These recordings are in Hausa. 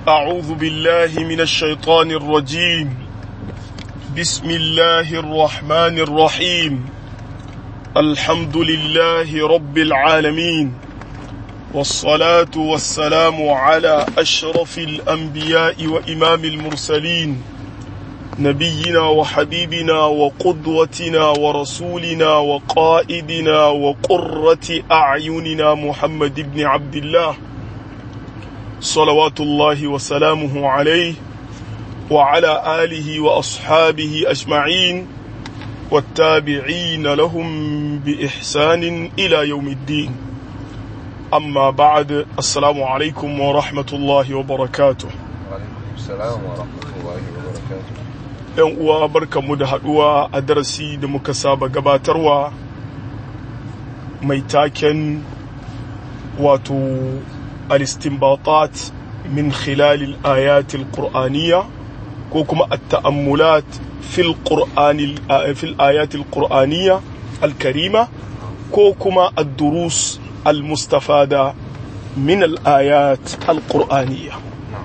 أعوذ بالله من الشيطان الرجيم بسم الله الرحمن الرحيم الحمد لله رب العالمين والصلاة والسلام على أشرف الأنبياء وإمام المرسلين نبينا وحبيبنا وقدوتنا ورسولنا وقائدنا وقرة أعيننا محمد بن عبد الله صلوات الله وسلامه عليه وعلى آله وأصحابه أجمعين والتابعين لهم بإحسان إلى يوم الدين أما بعد السلام عليكم ورحمة الله وبركاته وعليكم السلام ورحمة الله وبركاته ‘yan uwa barkanmu da haɗuwa a darasi da muka saba gabatarwa mai taken wato al-istinbatat min khilalil ayatil qur'aniyya ko kuma at-ta'ammulat fil qur'anil fil ayatil qur'aniyya al-karima ko kuma ad-durus al-mustafada min al-ayat al-qur'aniyya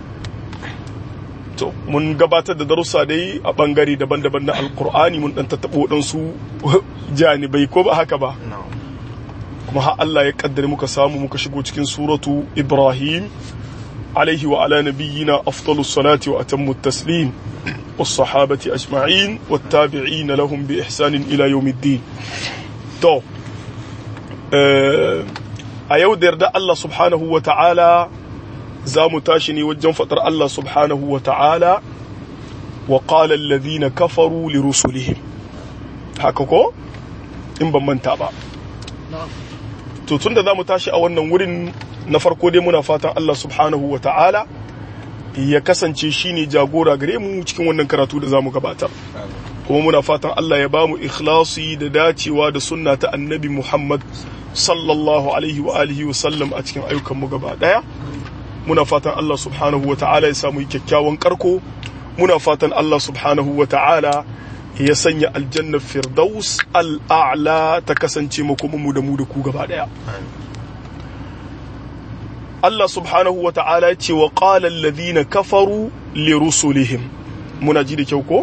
to mun gabatar da darussa dai a bangare daban-daban na alkur'ani mun dan tattabo waɗansu janibai ko ba haka ba kuma har Allah ya kaddare muka samu muka shigo cikin suratu Ibrahim alaihi wa ala nabiyyina afdalus salati wa atammu taslim was sahabati ajma'in wat tabi'in lahum bi ihsanin ila yawmiddin to a yau da yarda Allah subhanahu wa ta'ala za mu tashi ne wajen faɗar Allah subhanahu wa ta'ala wa ƙala alladhina kafaru li rusulihim haka ko in ban manta ba to tun da za mu tashi a wannan wurin na farko dai muna fatan Allah subhanahu wa ta'ala ya kasance shine jagora gare mu cikin wannan karatu da za mu gabatar kuma muna fatan Allah ya ba mu ikhlasi da dacewa da sunna ta annabi Muhammad sallallahu alaihi wa alihi wa sallam a cikin ayyukanmu gaba daya muna fatan Allah subhanahu wa ta'ala ya samu kyakkyawan karko muna fatan Allah subhanahu wa ta'ala ya sanya aljannar firdaus al'a'la ta kasance makomanmu da mu da ku gaba daya Allah subhanahu wa ta'ala ya ce wa qala alladhina kafaru li rusulihim muna ji da kyau ko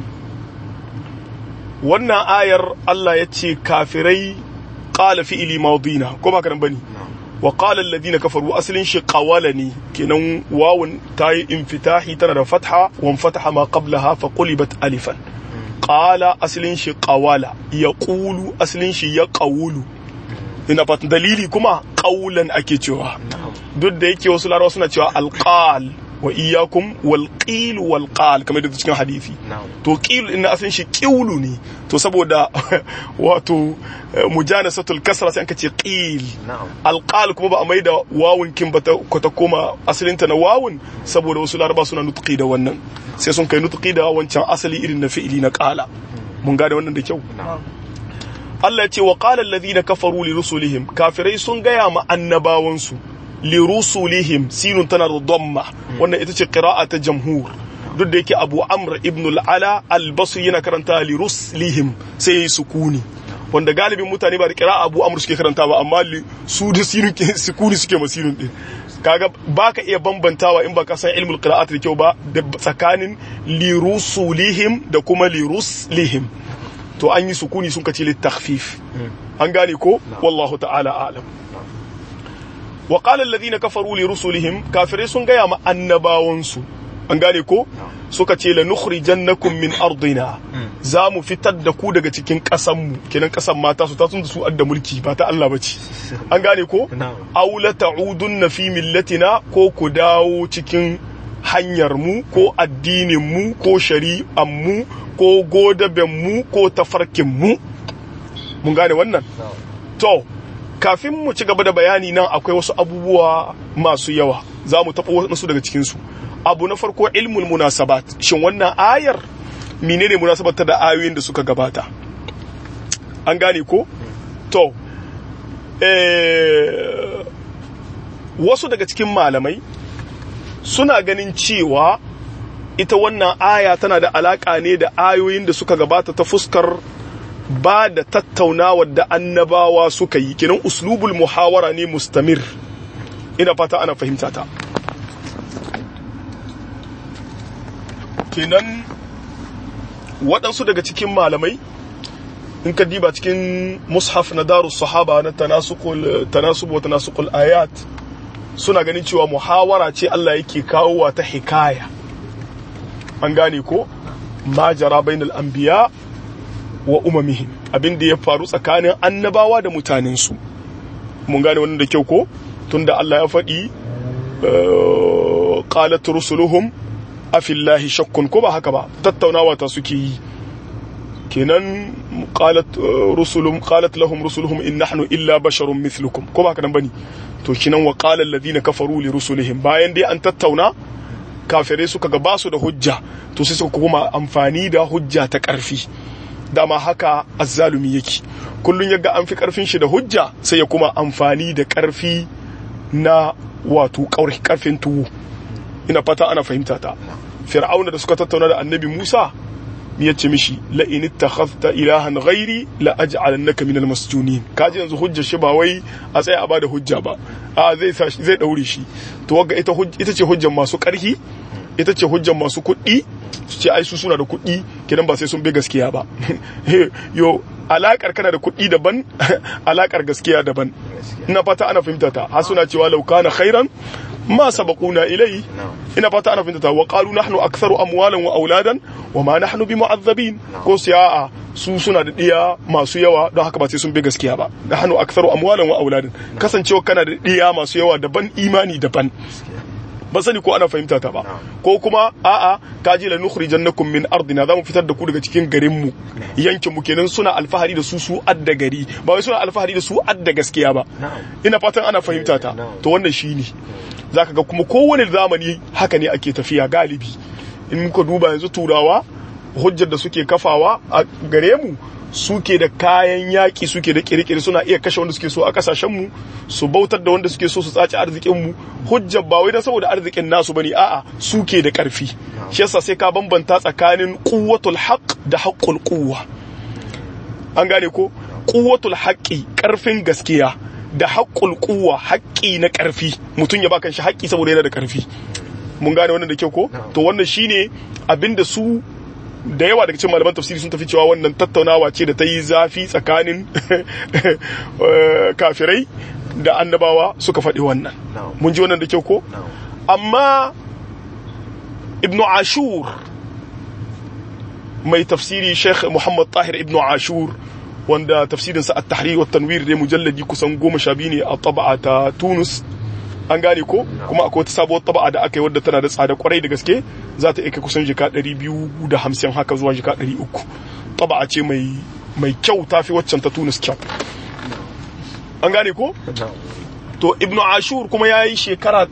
wannan ayar Allah ya ce kafirai qala fi'li madina ko ba ka bane wa qala alladhina kafaru aslin shi qawalani kenan wawun tayi infitahi tana da fatha wa fataha ma qablaha fa qulibat alifan qala aslin shi qawala yaqulu aslin shi yaqulu ina fatan dalili kuma qaulan ake cewa duk da yake wasu larabawa suna cewa alqal wa iyyakum wal qil wal qal kamar da cikin hadisi to qil din asalin shi qiwlu ne to saboda wato mujanasatul kasra sai an ce qil al qal kuma ba a maida wawun kin ba ta koma asalin ta na wawun saboda wasu laraba suna nutqi da wannan sai sun kai nutqi da wancan asali irin na fi'ili na qala mun gane wannan da kyau Allah ya ce wa qala alladhina kafaru li rusulihim kafirai sun gaya ma annabawansu lirusulihim sinun tana da damma wannan ita ce qira'a ta jamhur duk da yake Abu Amr ibn al-Ala al-Basri yana karanta liruslihim sai yayi sukuni wanda galibin mutane ba da qira'a Abu Amr suke karanta ba amma su da sinun sukuni suke ma sinun din kaga baka iya bambantawa in ba ka san ilmul qira'at da kyau ba da tsakanin lirusulihim da kuma liruslihim to an yi sukuni sun kace litakhfif an gane ko wallahu ta'ala a'lam wa qala alladhina kafaru li rusulihim kafirai sun gaya ma annabawansu an gane ko suka ce la nukhrijannakum min ardina za mu fitar da ku daga cikin ƙasan mu kenan ƙasan mata su ta sun su adda mulki ba ta Allah bace an gane ko aw la ta'udunna fi millatina ko ku dawo cikin hanyar mu ko addinin mu ko shari'an mu ko godaben mu ko tafarkin mu mun gane wannan to kafin mu ci gaba da bayani nan akwai wasu abubuwa masu yawa za mu taɓa wasu daga cikinsu abu na farko ilmul munasabat shin wannan ayar menene munasabat ta da ayoyin da suka gabata an gane ko to eh, wasu daga cikin malamai suna ganin cewa ita wannan aya tana da alaƙa ne da ayoyin da suka gabata ta fuskar ba da tattaunawar da annabawa suka yi kinan uslubul muhawara ne mustamir ina fata ana fahimta ta kenan waɗansu daga cikin malamai in ka diba cikin mushaf na darus sahaba na tanasukul tanasub wa tanasukul ayat suna ganin cewa muhawara ce Allah yake kawowa ta hikaya an gane ko ma jara bainal anbiya wa umamihim abin da ya faru tsakanin annabawa da mutanensu mun gane wannan da kyau ko tunda Allah ya faɗi qalat rusuluhum afillahi shakkun ko ba haka ba tattaunawa ta suke yi kenan qalat rusulum qalat lahum rusuluhum in nahnu illa basharun mithlukum ko ba haka nan bane to kinan wa qala alladhina kafaru li rusulihim bayan dai an tattauna kafirai suka ga basu da hujja to sai suka kuma amfani da hujja ta karfi dama haka azzalumi yake kullun yaga an fi karfin shi da hujja sai ya kuma amfani da karfi na wato karfin tuwo ina fata ana fahimta ta fir'auna da suka tattauna da annabi Musa ya ce mishi la in ittakhadhta ilahan ghairi la aj'alannaka minal masjunin kaji yanzu hujjar shi ba wai a tsaya a bada hujja ba a zai sa zai daure shi to wagga ita ita ce hujjar masu karhi ita ce hujjar masu kuɗi su ce ai su suna da kuɗi kenan ba sai sun bi gaskiya ba yo alakar kana da kuɗi daban alakar gaskiya daban ina fata ana fahimta ta har suna cewa law kana khairan ma sabaquna ilai ina fata ana fahimta ta wa qalu nahnu aktharu amwalan wa auladan wa ma nahnu bimu'azzabin ko siya'a su suna da diya masu yawa don haka ba sai sun bi gaskiya ba nahnu aktharu amwalan wa auladan kasancewa kana da diya masu yawa daban imani daban ban sani ko ana fahimta ta ba ko kuma a'a ka ji la nukhrijannakum min ardina zamu fitar da ku daga cikin garin mu yankin mu kenan suna alfahari da su su adda gari ba wai suna alfahari da su adda gaskiya ba ina fatan ana fahimta ta to wannan shine zaka ga kuma kowane zamani haka ne ake tafiya galibi in muka duba yanzu turawa hujjar da suke kafawa a gare mu suke da kayan yaƙi suke da kirkiri suna iya kashe wanda suke so a kasashenmu su bautar da wanda suke so su tsaci arzikinmu hujjar ba wai dan saboda arzikin nasu bane a'a suke da ƙarfi shi yasa sai ka bambanta tsakanin quwwatul haqq da haqqul quwwa an gane ko quwwatul haqqi ƙarfin gaskiya da haqqul quwwa haƙƙi na ƙarfi mutum ya ba kan shi haƙƙi saboda yana da ƙarfi mun gane wannan da kyau ko to wannan shine abinda su da yawa daga cikin malaman tafsiri sun tafi cewa wannan tattaunawa ce da ta yi zafi tsakanin kafirai da annabawa suka faɗi wannan mun ji wannan da kyau ko amma ibnu ashur mai tafsiri sheikh muhammad tahir ibnu ashur wanda tafsirinsa a tahrir wa tanwir dai mujalladi kusan goma sha biyu ne a taba'a ta tunus an gane ko kuma akwai wata sabuwar taba'a da aka yi wadda tana da tsada kwarai da gaske za ta iya kusan jika 250 haka zuwa jika 300 taba'a ce mai mai kyau tafi waccan ta Tunis kyau an gane ko to ibnu ashur kuma ya yi shekara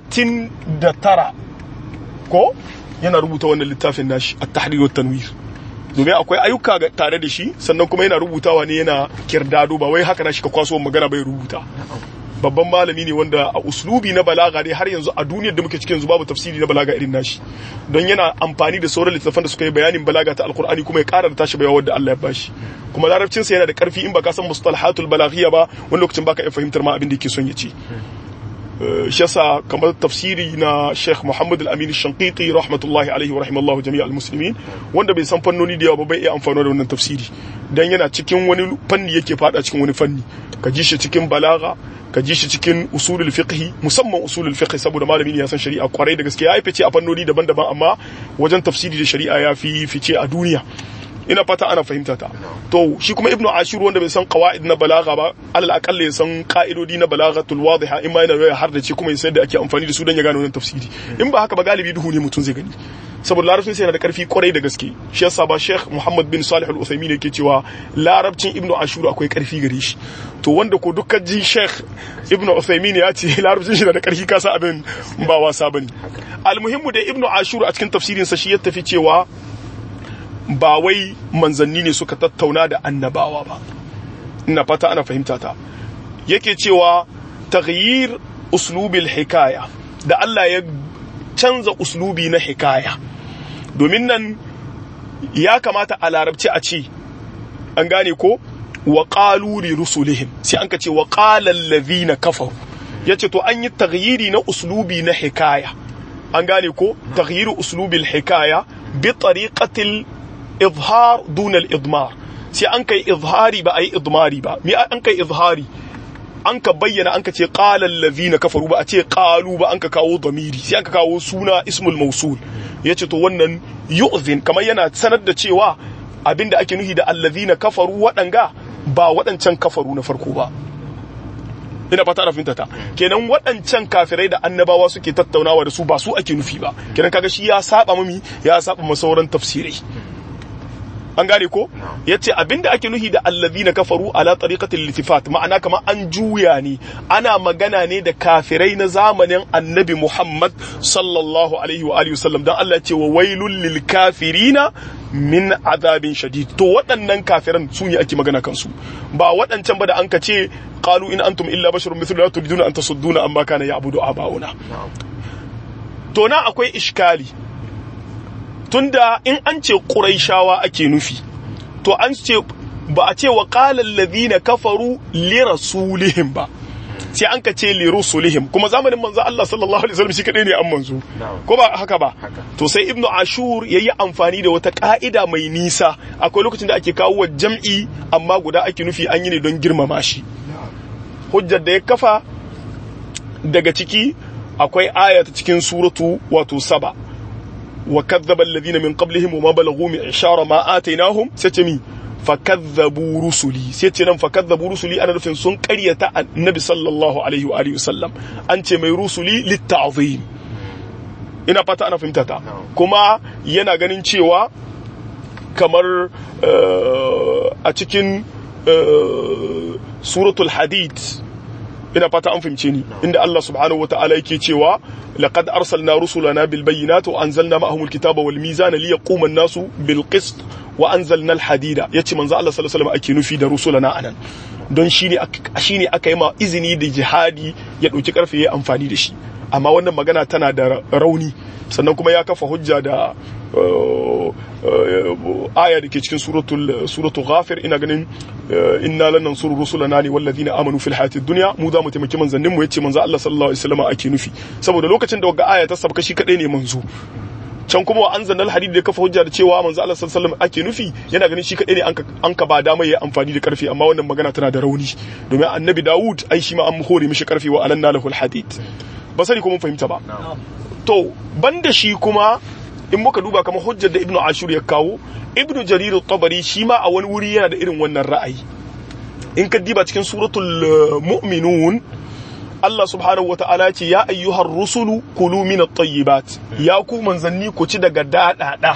39 ko yana rubuta wannan littafin nashi a tahrir wa tanwir domin akwai ayyuka tare da shi sannan kuma yana rubutawa ne yana kirdado ba wai haka na shi ka kwaso magana bai rubuta babban malami ne wanda a uslubi na balaga ne har yanzu a duniyar da muke cikin yanzu babu tafsiri na balaga irin nashi don yana amfani da sauran littattafan da suka yi bayanin balaga ta alkur'ani kuma ya kara da tashi bayawa da Allah ya bashi kuma larabcin sa yana da karfi in baka san mustalahatul balaghiya ba wani lokacin baka iya fahimtar ma abin da yake son ya ce shi yasa kamar tafsiri na Sheikh Muhammad Al-Amin Shanqiti rahmatullahi alaihi wa rahimallahu jami'a al-muslimin wanda bai san fannoni da yawa ba bai iya amfani da wannan tafsiri dan yana cikin wani fanni yake fada cikin wani fanni ka ji shi cikin balaga ka ji shi cikin usulul fiqh musamman usulul fiqh saboda malami ne ya san shari'a kwarai da gaske ya yi fice a fannoni daban-daban amma wajen tafsiri da shari'a ya fi fice a duniya ina fata ana fahimta ta to shi kuma ibnu ashir wanda bai san qawaid na balagha ba alal aqalla ya san ka'idodi na balaghatul wadiha in ma yana ya har da ce kuma ya san da ake amfani da su dan ya gane wannan tafsiri in ba haka ba galibi duhu ne mutum zai gani saboda larabcin sai yana da karfi kwarai da gaske shi yasa ba sheikh muhammad bin salih al-uthaymin yake cewa larabcin ibnu ashur akwai karfi gare shi to wanda ko dukkan ji sheikh ibnu uthaymin ya ce larabcin shi da karfi kasa abin ba wasa bane almuhimmu da ibnu ashur a cikin tafsirin sa shi ya tafi cewa ba wai manzanni ne suka tattauna da annabawa ba ina fata ana fahimta ta yake cewa taghyir uslubil hikaya da Allah ya canza uslubi na hikaya domin nan ya kamata a larabci a ce an gane ko wa qaluri rusulihim sai an ka ce wa qala allazina kafaru yace to an yi taghyiri na uslubi na hikaya an gane ko taghyiru uslubil hikaya bi tariqatil izhar duna al-idmar sai an kai izhari ba ayi idmari ba me an kai izhari an ka bayyana an ka ce qalal ladhina kafaru ba a ce qalu ba an ka kawo damiri sai an ka kawo suna ismul mausul yace to wannan yu'zin kamar yana sanar da cewa abinda ake nuhi da allazina kafaru waɗanga ba waɗancan kafaru na farko ba ina fata ana fahimta ta kenan waɗancan kafirai da annabawa suke tattaunawa da su ba su ake nufi ba kenan kaga shi ya saba mami ya saba ma sauran tafsirai an gane ko yace abinda ake nuhi da allazina kafaru ala tariqatil litifat ma'ana kamar an juya ne ana magana ne da kafirai na zamanin annabi Muhammad sallallahu alaihi wa alihi wasallam dan Allah ya ce wa wailul lil kafirina min azabin shadid to waɗannan kafiran su ne ake magana kansu ba waɗancan ba da an ka ce qalu in antum illa basharun mithluna turiduna an tasudduna amma kana ya'budu abauna to na akwai iskali tunda in an ce quraishawa ake nufi to an ce ba a ce wa qala alladhina kafaru li rasulihim ba sai an ka ce li rusulihim kuma zamanin manzo Allah sallallahu alaihi wasallam shi kadai ne an manzo ko ba haka ba to sai ibnu ashur yayi amfani da wata ka'ida mai nisa akwai lokacin da ake kawo jam'i amma guda ake nufi an yi ne don girmama shi hujjar da ya kafa daga ciki akwai aya ta cikin suratu wato saba wa kadzdzaba alladhina min qablihim wa ma balaghu min ishara ma atainahum sai ce mi fakadzabu rusuli sai ce nan fakadzabu rusuli ana nufin sun karyata annabi sallallahu alaihi wa alihi wasallam an ce mai rusuli litta'zim ina fata ana fahimta ta kuma yana ganin cewa kamar a cikin suratul hadid ina fata an fahimce ni inda Allah subhanahu wataala yake cewa laqad arsalna rusulana bil bayyinati wa anzalna ma'ahum al kitaba wal mizana liyaquma an-nasu bil qist wa anzalna al hadida yace manzo Allah sallallahu alaihi wasallam ake nufi da rusulana anan don shine shine aka yi ma izini da jihadi ya dauki karfe ya amfani da shi amma wannan magana tana da rauni sannan kuma ya kafa hujja da aya da ke cikin suratul suratul ghafir ina ganin inna lan nansuru rusulana ne wallazina amanu fil hayatid dunya mu za mu taimaki manzannin mu yace manzo Allah sallallahu alaihi wasallam ake nufi saboda lokacin da wagga aya ta sabka shi kadai ne manzo can kuma wa anzalna al-hadid da kafa hujja da cewa manzo Allah sallallahu alaihi wasallam ake nufi yana ganin shi kadai ne an ka ba dama yayi amfani da karfi amma wannan magana tana da rauni domin annabi Dawud ai shi ma an hore mishi karfi wa alanna lahu al-hadid ba sani ko mun fahimta ba to banda shi kuma in muka duba kamar hujjar da ibnu ashur ya kawo ibnu jarir at-tabari shi ma a wani wuri yana da irin wannan ra'ayi in ka diba cikin suratul mu'minun Allah subhanahu wa ta'ala ce ya ayyuhar rusulu kulu min at-tayyibat ya ku manzanni ku ci daga dadada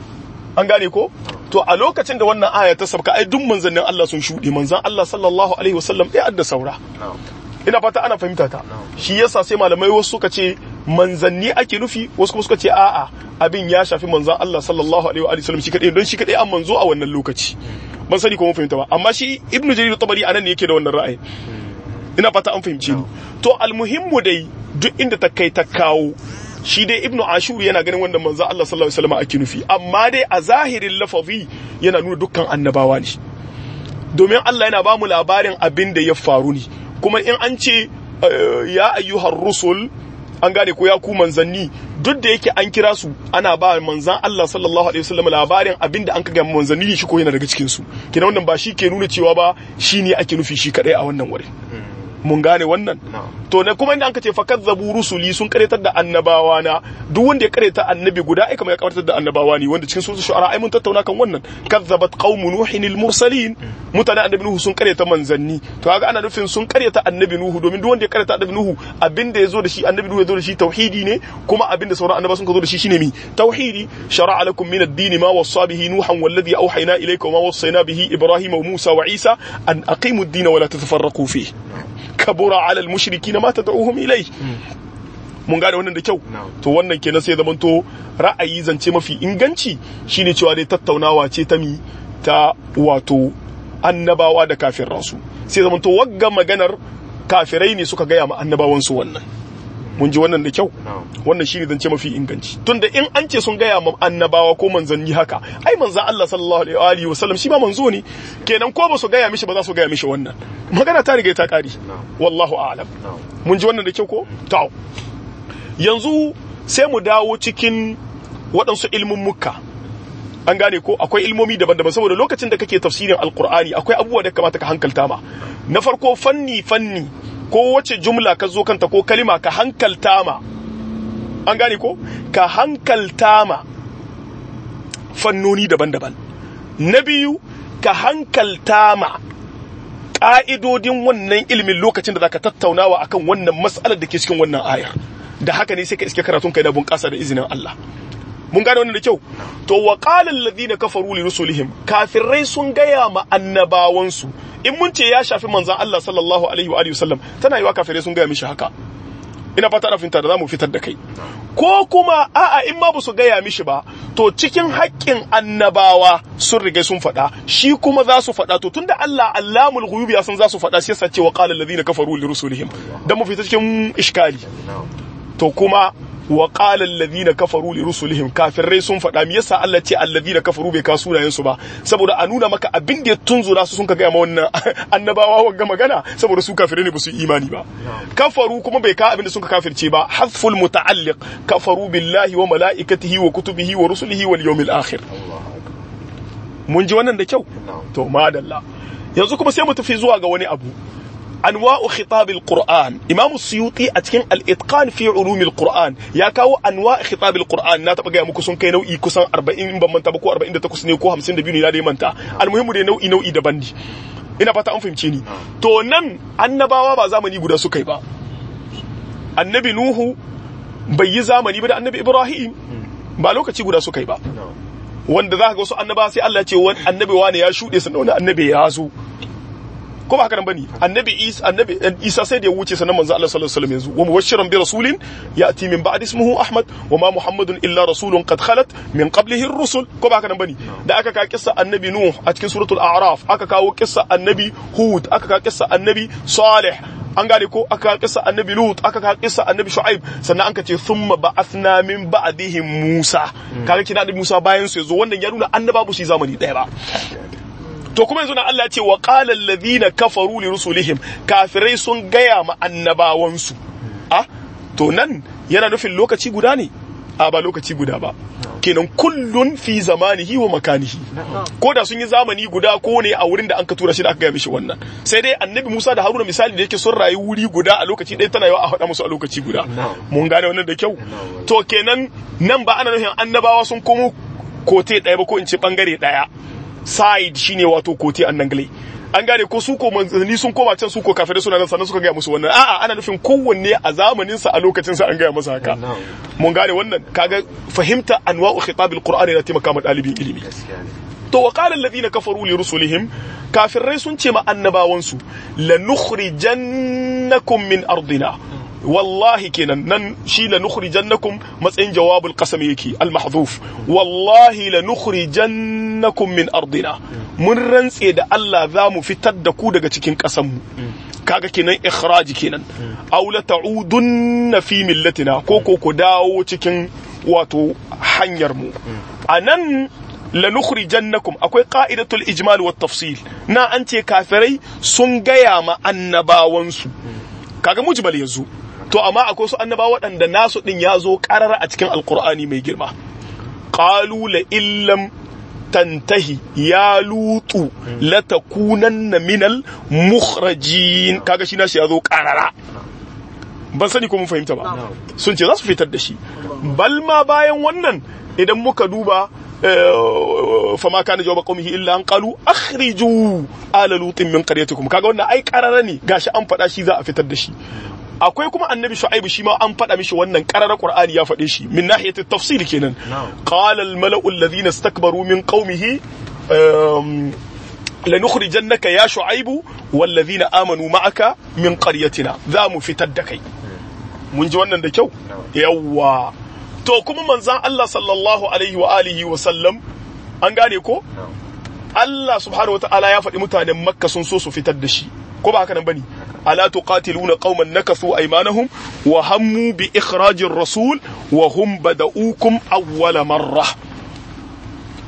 an gane ko to a lokacin da wannan aya ta sabka ai duk manzannin Allah sun shuɗe manzan Allah sallallahu alaihi wasallam ɗaya adda saura ina fata ana fahimta ta shi yasa sai malamai wasu suka ce manzanni ake nufi wasu kuma suka ce a'a abin ya shafi manzan Allah sallallahu alaihi wa sallam shi kadai don shi kadai an manzo a wannan lokaci ban sani ko mun fahimta ba amma shi ibnu jarir tabari anan ne yake da wannan ra'ayi ina fata an fahimci ni to almuhimmu dai duk inda ta kai ta kawo shi dai ibnu ashur yana ganin wanda manzo Allah sallallahu alaihi wasallam ake nufi amma dai a zahirin lafazi yana nuna dukkan annabawa ne domin Allah yana ba mu labarin abin da ya faru ne kuma in an ce ya ayyuhar rusul an gane ko ya ku manzanni duk da yake an kira su ana ba manzan Allah sallallahu alaihi wasallam labarin abinda an kaga manzanni shi ko yana daga cikin su kina wannan ba shi ke nuna cewa ba shi ne ake nufi shi kadai a wannan wurin mun gane wannan to ne kuma inda an ce fakazzabu rusuli sun karetar da annabawa na duk wanda ya kareta annabi guda ai kamar ya karetar da annabawa ne wanda cikin suratul shu'ara ai mun tattauna kan wannan kazzabat qaumu nuhin al mursalin mutanen annabi nuhu sun kareta manzanni to kaga ana nufin sun kareta annabi nuhu domin duk wanda ya kareta annabi nuhu abinda yazo da shi annabi nuhu yazo da shi tauhidi ne kuma abinda sauran annabawa sun zo da shi shine mi tauhidi shar'a lakum min ad-din ma wassa bihi nuhan walladhi awhayna ilayka wa ma wassayna bihi ibrahima wa musa wa isa an aqimu ad-din wa la tatafarraqu fihi kabura ala al-mushrikin ma tad'uhum ilai mun gane wannan da kyau to wannan kenan sai zaman to ra'ayi zance mafi inganci shine cewa dai tattaunawa ce ta mi ta wato annabawa da kafirransu sai zaman to wagga maganar kafirai ne suka gaya ma annabawan su wannan mun ji wannan da kyau wannan shine zance mafi inganci tunda in an ce sun gaya ma annabawa ko manzanni haka ai manzan Allah sallallahu alaihi wa sallam shi ma manzo ne kenan ko ba su gaya mishi ba za su gaya mishi wannan magana ta riga ta kari wallahu a'lam mun ji wannan da kyau ko to yanzu sai mu dawo cikin waɗansu ilmin mukka an gane ko akwai ilmomi daban-daban saboda lokacin da kake tafsirin alkur'ani akwai abubuwa da kamata ka hankalta ma na farko fanni fanni ko wace jumla ka zo kanta ko kalima ka hankalta ma an gane ko ka hankalta ma fannoni daban-daban na biyu ka hankalta ma ƙa'idodin wannan ilimin lokacin da zaka tattaunawa akan wannan mas'alar da ke cikin wannan ayar da haka ne sai ka iske karatun kai na bunƙasa da izinin Allah mun gane wannan da kyau to wa qala alladhina kafaru li rusulihim kafirai sun gaya ma annabawansu in mun ce ya shafi manzon Allah sallallahu alaihi wa alihi wasallam tana yiwa kafirai sun gaya mishi haka ina fata da finta da zamu fitar da kai ko kuma a'a in ma ba su gaya mishi ba to cikin haƙƙin annabawa sun riga sun faɗa shi kuma za su faɗa to tunda Allah allamul ghuyub ya san za su faɗa sai yasa ce wa qala alladhina kafaru li rusulihim dan mu fita cikin iskali to kuma wa qala alladhina kafaru li rusulihim kafirai sun faɗa me yasa Allah ce alladhina kafaru bai kasu sunayen su ba saboda a nuna maka abin da ya tunzura su sun ka gaya ma wannan annabawa wanga magana saboda su kafirai ne ba su imani ba kafaru kuma bai ka abin da sun ka kafirce ba hasful muta'alliq kafaru billahi wa malaikatihi wa kutubihi wa rusulihi wal yawmil akhir mun ji wannan da kyau to madalla yanzu kuma sai mu tafi zuwa ga wani abu anwa'u khitabil qur'an imamu suyuti a cikin al-itqan fi ulumil qur'an ya kawo anwa'u khitabil qur'an na taba ga muku sun kai nau'i kusan 40 in ban manta ba ko 48 ne ko 52 ne na dai manta almuhimmu dai nau'i nau'i daban ne ina fata an fahimce ni to nan annabawa ba zamani guda suka yi ba annabi nuhu bai yi zamani ba da annabi ibrahim ba lokaci guda suka yi ba wanda za ka ga wasu annaba sai Allah ya ce annabi wani ya shuɗe sannan wani annabi ya zo ko ba haka nan bane annabi isa annabi isa sai da ya wuce sanan manzo Allah sallallahu alaihi wasallam yanzu wa mubashiran bi rasulin yati min ba'di ismuhu ahmad wa ma muhammadun illa rasulun qad khalat min qablihi ar-rusul ko ba haka nan bane da aka ka kissa annabi nuh a cikin suratul a'raf aka kawo kissa annabi hud aka ka kissa annabi salih an gane ko aka kissa annabi lut aka ka kissa annabi shu'aib sannan an ka ce thumma ba'athna min ba'dihim musa kaga kina da musa bayan su yazo wannan ya nuna annaba ba su zamani daya ba to kuma yanzu na Allah ya ce wa qala alladhina kafaru li rusulihim kafirai sun gaya ma annabawansu ah to nan yana nufin lokaci guda ne a ba lokaci guda ba kenan kullun fi zamanihi wa makanihi ko da sun yi zamani guda ko ne a wurin da an ka tura shi da aka gaya mishi wannan sai dai annabi Musa da Haruna misali da yake sun rayu wuri guda a lokaci ɗaya tana yawa a faɗa musu a lokaci guda mun gane wannan da kyau to kenan nan ba ana nufin annabawa sun komo kote ɗaya ba ko in ce bangare ɗaya side shine wato kote annangle an gane ko su ko manzanni sun koma can su ko kafirai suna nan sannan suka gaya musu wannan a'a ana nufin kowanne a zamanin sa a lokacin sa an gaya masa haka mun gane wannan kaga fahimta anwa'u khitabil qur'ani na taimaka ma dalibin ilimi to wa qala alladhina kafaru li rusulihim kafirai sun ce ma annabawan su lanukhrijannakum min ardina wallahi kenan nan shi la nukhrijannakum matsayin jawabul qasam yake al mahdhuf wallahi la nukhrijannakum min ardina mun rantse da Allah za mu fitar da ku daga cikin ƙasar mu kaga kenan ikhraji kenan aw la ta'udunna fi millatina ko ko ku dawo cikin wato hanyar mu anan la nukhrijannakum akwai qa'idatul ijmal wat tafsil na an ce kafirai sun gaya ma annabawansu kaga mujmal yanzu to amma akwai su annaba waɗanda nasu ɗin ya zo ƙarar a cikin alkur'ani mai girma qalu la illam tantahi ya lutu la takunanna minal mukhrajin kaga shi nashi ya zo ƙarara ban sani ko mun fahimta ba sun ce za su fitar da shi bal ma bayan wannan idan muka duba fama kana jawaba qaumihi illa an qalu akhriju ala lutin min qaryatikum kaga wannan ai ƙarara ne gashi an faɗa shi za a fitar da shi akwai kuma annabi shu'aibu shi ma an faɗa mishi wannan ƙarar qur'ani ya faɗe shi min nahiyati tafsir kenan qala al mala'u alladhina istakbaru min qaumihi lanukhrijannaka ya shu'aibu walladhina amanu ma'aka min qaryatina za mu fitar da kai mun ji wannan da kyau yawwa to kuma manzan Allah sallallahu alaihi wa alihi wa sallam an gane ko Allah subhanahu wa ta'ala ya faɗi mutanen makka sun so su fitar da shi ko ba haka nan bane ألا تقاتلون قوما نكثوا أيمانهم وهموا بإخراج الرسول وهم بدؤوكم أول مرة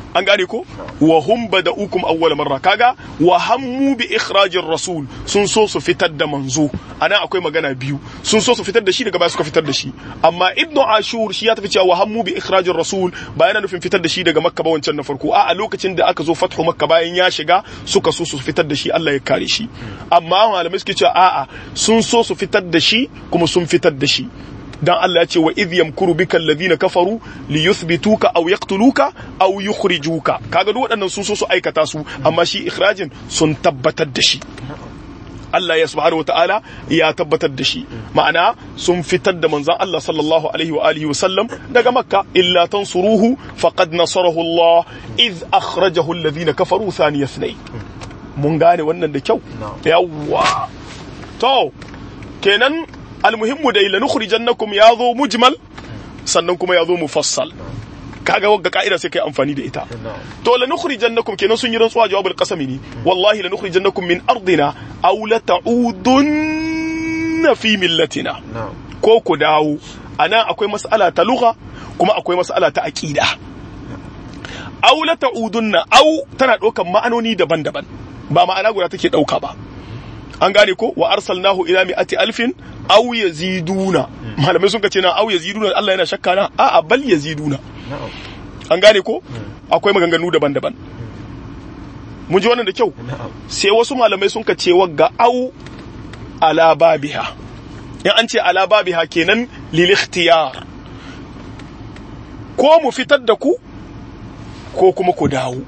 an gane ko wa hum bada'ukum awwal marra kaga wa hammu bi ikhrajir rasul sun so su fitar da manzo ana akwai magana biyu sun so su fitar da shi daga baya suka fitar da shi amma ibnu ashur shi ya tafi cewa wa hammu bi ikhrajir rasul ba yana nufin fitar da shi daga makka ba wancan na farko a a lokacin da aka zo fathu makka bayan ya shiga suka so su fitar da shi Allah ya kare shi amma malamai suke cewa a'a sun so su fitar da shi kuma sun fitar da shi dan Allah ya ce wa idh yamkuru bika alladhina kafaru li yuthbituka aw yaqtuluka aw yukhrijuka kaga duk waɗannan sun so su aikata su amma shi ikhrajin sun tabbatar da shi Allah ya subhanahu ta'ala ya tabbatar da shi ma'ana sun fitar da manzon Allah sallallahu alaihi wa alihi wa sallam daga makka illa tansuruhu faqad nasarahu Allah idh akhrajahu alladhina kafaru thaniya ithnay mun gane wannan da kyau yawwa to kenan almuhimmu dai lanukhrijannakum ya zo mujmal sannan kuma ya zo mufassal kaga wagga ka'ida sai kai amfani da ita to lanukhrijannakum kenan sun yi rantsuwa jawabul qasami ne wallahi lanukhrijannakum min ardina aw la ta'udunna fi millatina ko ku dawo ana akwai mas'ala ta lugha kuma akwai mas'ala ta aqida aw la ta'udunna aw tana ɗaukan ma'anoni daban-daban ba ma'ana guda take ɗauka ba an gane ko wa arsalnahu ila mi'ati alfin aw yaziduna malamai sun ce na aw yaziduna Allah yana shakka na a'a bal yaziduna an gane ko akwai maganganu daban-daban mun ji wannan da kyau sai wasu malamai sun ka ce wagga aw ala babiha in an ce ala babiha kenan lil ikhtiyar ko mu fitar da ku ko kuma ku dawo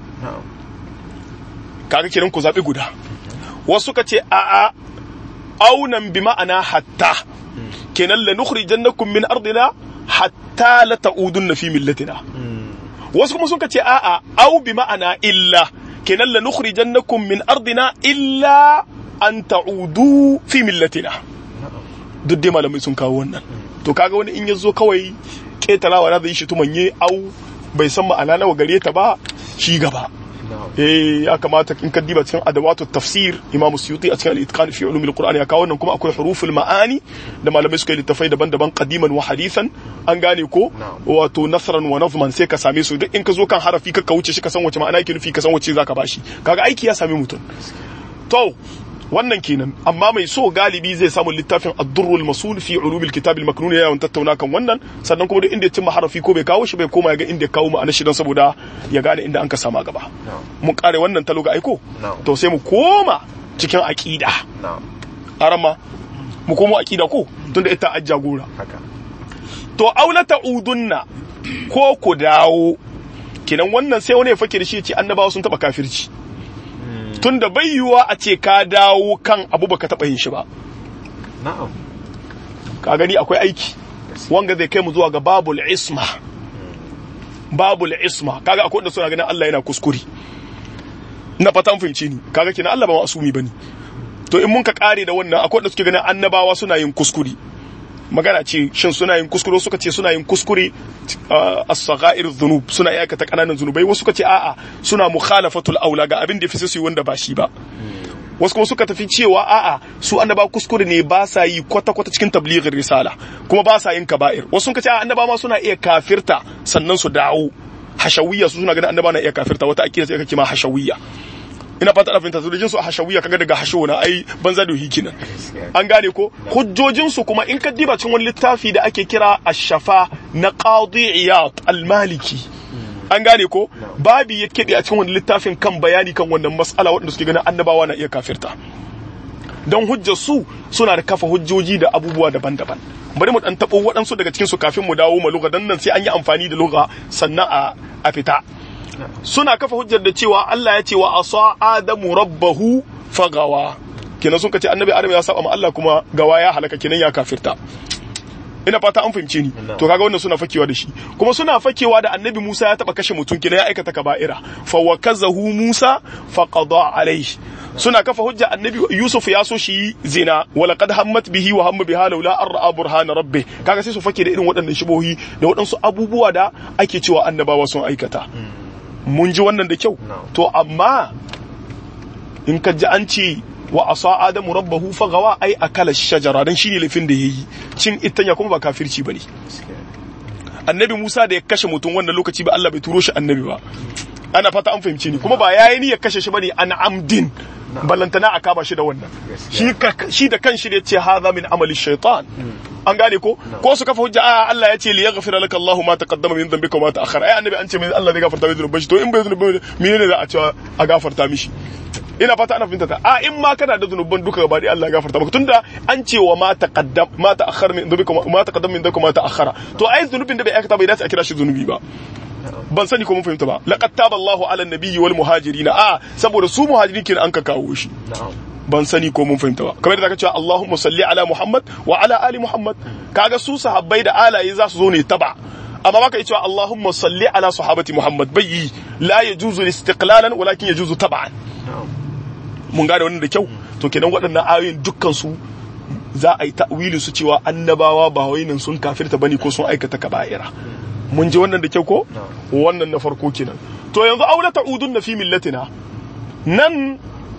kaga kenan ku zabi guda wasu ka ce a'a aunan bi ma'ana hatta kenan la nukhrijannakum min ardina hatta la ta'udunna fi millatina wasu kuma suka ce a'a au bi ma'ana illa kenan la nukhrijannakum min ardina illa an ta'udu fi millatina duk dai malamai sun kawo wannan to kaga wani in yazo kawai ketarawa na zai shi tumanye au bai san ma'ana nawa gare ta ba shi gaba eh ya kamata in ka diba cikin adawatu tafsir imamu suyuti a cikin al-itqan fi ulum al-qur'an ya kawo wannan kuma akwai huruful ma'ani da malamai suka yi littafai daban-daban qadiman wa hadithan an gane ko wato nasran wa nazman sai ka same su duk in ka zo kan harafi ka ka wuce shi ka san wace ma'ana yake nufi ka san wace zaka bashi kaga aiki ya sami mutum to wannan kenan amma mai so galibi zai samu littafin ad-durrul masul fi ulumil kitab al-maknun ya tattauna kan wannan sannan kuma duk inda ya cimma harafi ko bai kawo shi bai koma ya ga inda ya kawo ma'ana shi don saboda ya gane inda an ka sama gaba mun kare wannan talo ga aiko to sai mu koma cikin aqida arama mu komo aqida ko tunda ita ajja gora to aula ta'udunna ko ku dawo kenan wannan sai wani ya fake da shi ya ce annabawa sun taba kafirci tunda bai yiwuwa a ce ka dawo kan abu baka taɓa yin shi ba na'am ka gani akwai aiki wanga zai kai mu zuwa ga babul isma babul isma kaga akwai wanda suna ganin Allah yana kuskure na fatan fahimci ni kaga kina Allah ba masumi bane to in mun ka kare da wannan akwai wanda suke ganin annabawa suna yin kuskure magana ce shin suna yin kuskure suka ce suna yin kuskure as-saghair dhunub suna aikata kananan zunubai wasu suka ce a'a suna mukhalafatul aula ga abin da fi su wanda ba shi ba wasu kuma suka tafi cewa a'a su annaba kuskure ne ba sa yi kwata kwata cikin tablighin risala kuma ba sa yin kaba'ir wasu suka ce a'a annaba ma suna iya kafirta sannan su dawo hashawiyya su suna ganin annaba na iya kafirta wata akida sai aka kima hashawiyya ina fata fahimta su da jinsu a hashawiyya kaga daga hasho na ai banza da hiki nan an gane ko hujjojin su kuma in ka diba cikin wani littafi da ake kira ash-shafa na qadi iyad al-maliki an gane ko babi ya kebe a cikin wani littafin kan bayani kan wannan mas'ala waɗanda suke ganin annabawa na iya kafirta don hujjar su suna da kafa hujjoji da abubuwa daban-daban bari mu dan tabo waɗansu daga cikin su kafin mu dawo mu lugha dan nan sai an yi amfani da lugha sannan a a fita suna kafa hujjar da cewa Allah ya ce wa asa adamu rabbahu fagawa kenan sun kace annabi adam ya saba ma Allah kuma gawa ya halaka kenan ya kafirta ina fata an fahimce ni to kaga wannan suna fakewa da shi kuma suna fakewa da annabi Musa ya taba kashe mutum kenan ya aikata kaba'ira fa wakazahu Musa fa qada alayhi suna kafa hujja annabi Yusuf ya so shi zina wala qad hammat bihi wa hamma biha laula an ra'a burhana rabbi kaga sai su fake da irin waɗannan shibohi da waɗansu abubuwa da ake cewa annabawa sun aikata mun ji wannan da kyau to amma in ka ji an ce wa asa adamu rabbahu fagawa ai akala shajara dan shine laifin da yayi cin itanya kuma ba kafirci bane annabi Musa da ya kashe mutum wannan lokaci ba Allah bai turo shi annabi ba ana fata an fahimci ni kuma ba yayi ni ya kashe shi bane an amdin ballantana a kama shi da wannan shi shi da kanshi da yace hadha min amali shaitan an gane ko ko su kafa hujja a Allah ya ce li yaghfira laka Allah ma taqaddama min dhanbika wa ma ta'akhkhara ai annabi an ce min Allah zai gafarta mai zunuban shi to in bai zunuban menene za a cewa a gafarta mishi ina fata ana fahimta ta a in ma kana da zunuban duka gaba da Allah ya gafarta maka tunda an ce wa ma taqaddam ma ta'akhkhara min dhanbika ma taqaddama min dhanbika ma ta'akhkhara to ai zunubin da bai aikata bai dace a kira shi zunubi ba ban sani ko mun fahimta ba laqad taba Allahu ala nabiyyi wal muhajirin a saboda su muhajirin kin an ka kawo shi ban sani ko mun fahimta ba kamar da zaka cewa Allahumma salli ala Muhammad wa ala ali Muhammad kaga su sahabbai da alaye za su zo ne taba amma baka yi cewa Allahumma salli ala sahabati Muhammad bai la yajuzu istiqlalan walakin yajuzu tab'an mun gane wannan da kyau to kenan waɗannan ayoyin dukkan su za a yi ta'wili su cewa annabawa ba wai nan sun kafirta bane ko sun aikata kaba'ira mun ji wannan da kyau ko wannan na farko kenan to yanzu aula ta'udun na fi millatina nan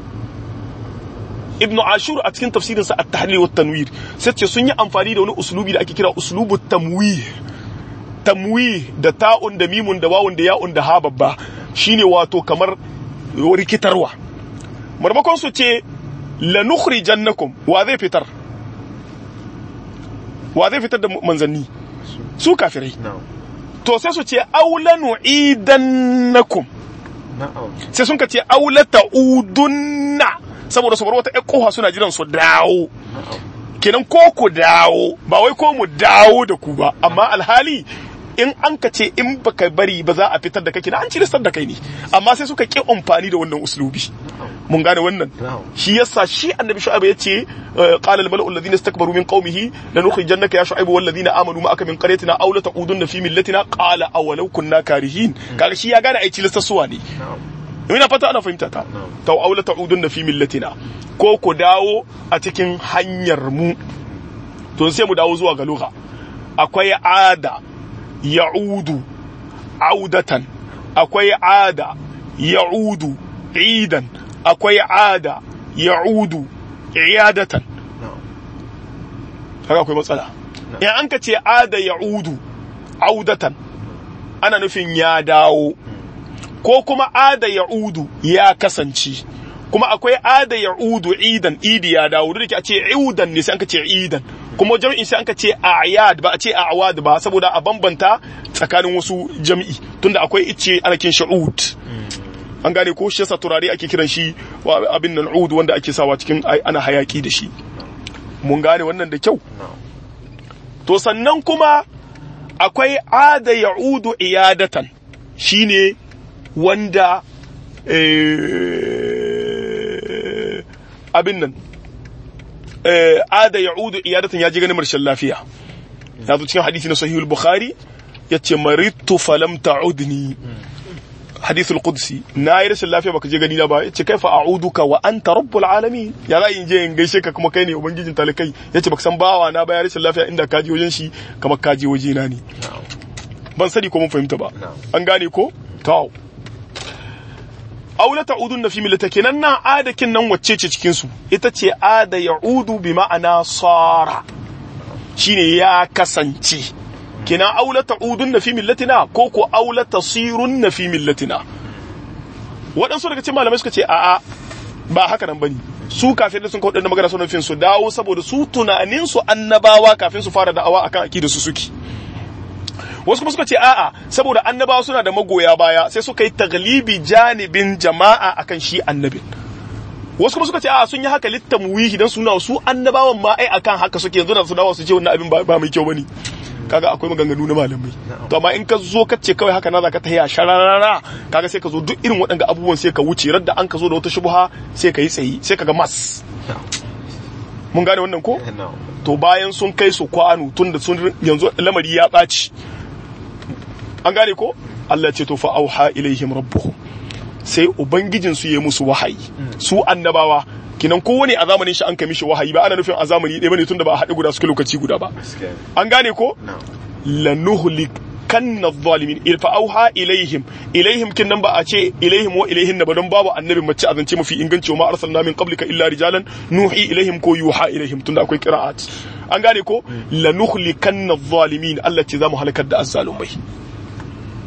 ibnu ashur a cikin tafsirin sa at-tahlil wa tanwir sai ce sun yi amfani da wani uslubi da ake kira uslubu tamwih tamwih da ta'un da mimun da wawun da ya'un da ha babba shine wato kamar rikitarwa marmakon su ce lanukhrijannakum wa zai fitar wa zai fitar da manzanni su kafirai to sai su ce aulanu idannakum sai sun ka ce aulata udunna saboda su bar wata ƴan kofa suna jiran su dawo kenan ko ku dawo ba wai ko mu dawo da ku ba amma alhali in an ka ce in baka bari ba za a fitar da kai kenan an ciristar da kai ne amma sai suka ki amfani da wannan uslubi mun gane wannan shi yasa shi annabi shu'aib yace qala al mala'u alladhina istakbaru min qaumihi lanukhrijannaka ya shu'aib wal ladina amanu ma'aka min qaryatina aw la taqudunna fi millatina qala awalau kunna karihin kaga shi ya gane ai cilistar suwa ne ina fata ana fahimta ta taw aw la ta'udunna fi millatina ko ku dawo a cikin hanyar mu to sai mu dawo zuwa ga lugha akwai ada ya'udu audatan akwai ada ya'udu idan akwai ada ya'udu iyadatan haka akwai matsala in an ka ce ada ya'udu audatan ana nufin ya dawo ko kuma ada ya'udu ya kasance kuma akwai ada ya'udu idan idi ya dawo duk da ce iudan ne sai an ka ce idan kuma jami'in sai an ka ce ayad ba a ce awad ba saboda a bambanta tsakanin wasu jami'i tunda akwai ice ana kin sha'ud an gane ko shi yasa turare ake kiran shi abin nan ud wanda ake sawa cikin ana hayaki da shi mun gane wannan da kyau to sannan kuma akwai ada ya'udu iyadatan shine wanda abin nan ada ya'udu iyadatan ya ji ganin marshen lafiya ya zo cikin hadisi na sahihul bukhari yace maridtu falam ta'udni hadithul qudsi na yi rashin lafiya baka je gani na ba yace kaifa a'uduka wa anta rabbul alamin ya za in je in gaishe ka kuma kai ne ubangijin talakai yace baka san bawa na ba ya rashin lafiya inda ka je wajen shi kamar ka je waje na ne ban sani ko mun fahimta ba an gane ko to aula ta'udun fi millata kenan nan adakin nan wacce ce cikin su ita ce ada ya'udu bi ma'ana sara shine ya kasance kina aula ta'udun fi millatina ko ko aula tasirun fi millatina waɗansu daga cikin malamai suka ce a'a ba haka nan bane su kafin da sun kawo da magana suna fin su dawo saboda su tunanin su annabawa kafin su fara da'awa akan akida su suke wasu kuma suka ce a'a saboda annabawa suna da magoya baya sai suka yi taglibi janibin jama'a akan shi annabin wasu kuma suka ce a'a sun yi haka littamwihi dan suna su annabawan ma ai akan haka suke yanzu da su dawo su ce wannan abin ba mai kyau bane kaga akwai maganganu na malamai to amma in ka zo ka ce kawai haka na zaka tahiya shararara kaga sai ka zo duk irin waɗanda abubuwan sai ka wuce radda an ka zo da wata shubha sai ka yi tsayi sai ka ga mas mun gane wannan ko to bayan sun kai su kwano tun da sun yanzu lamari ya ɓaci an gane ko Allah ce to fa auha ilaihim rabbuhum sai ubangijin su yi musu wahayi su annabawa kinan kowane a zamanin shi an kai mishi wahayi ba ana nufin a zamani ɗaya bane tunda ba a haɗe guda suke lokaci guda ba an gane ko lanuhlik kanna zalimin fa auha ilaihim ilaihim kin nan ba a ce ilaihim wa ilaihin na ba don babu annabi mace a zance mafi inganci wa ma arsalna min qablika illa rijalan nuhi ilaihim ko yuha ilaihim tunda akwai qira'at an gane ko lanuhlikanna zalimin Allah ce zamu halakar da azzalumai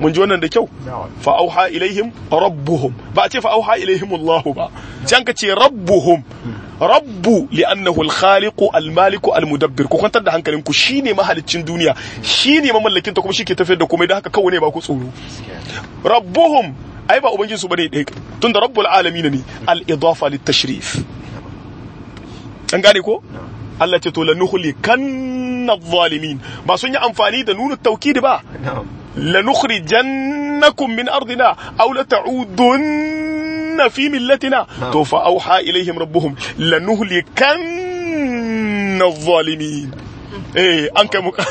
mun ji wannan da kyau fa auha ilaihim rabbuhum ba a ce fa auha ilaihim Allah ba can ka ce rabbuhum rabbu li'annahu al-khaliqu al-maliku al-mudabbir ku kwantar da hankalin ku shine mahaliccin duniya shine mamallakin ta kuma shi ke tafiyar da komai da haka kawai ne ba ku tsoro rabbuhum ai ba ubangin su bane dai tunda rabbul alamin ne al-idafa lit-tashrif an gane ko Allah ce to lanuhlikanna adh-dhalimin ba sun yi amfani da nunu tawkid ba lanukhrijannakum min ardina aw la ta'udunna fi millatina to fa auha ilaihim rabbuhum lanuhlikanna adh-dhalimin eh an kai mu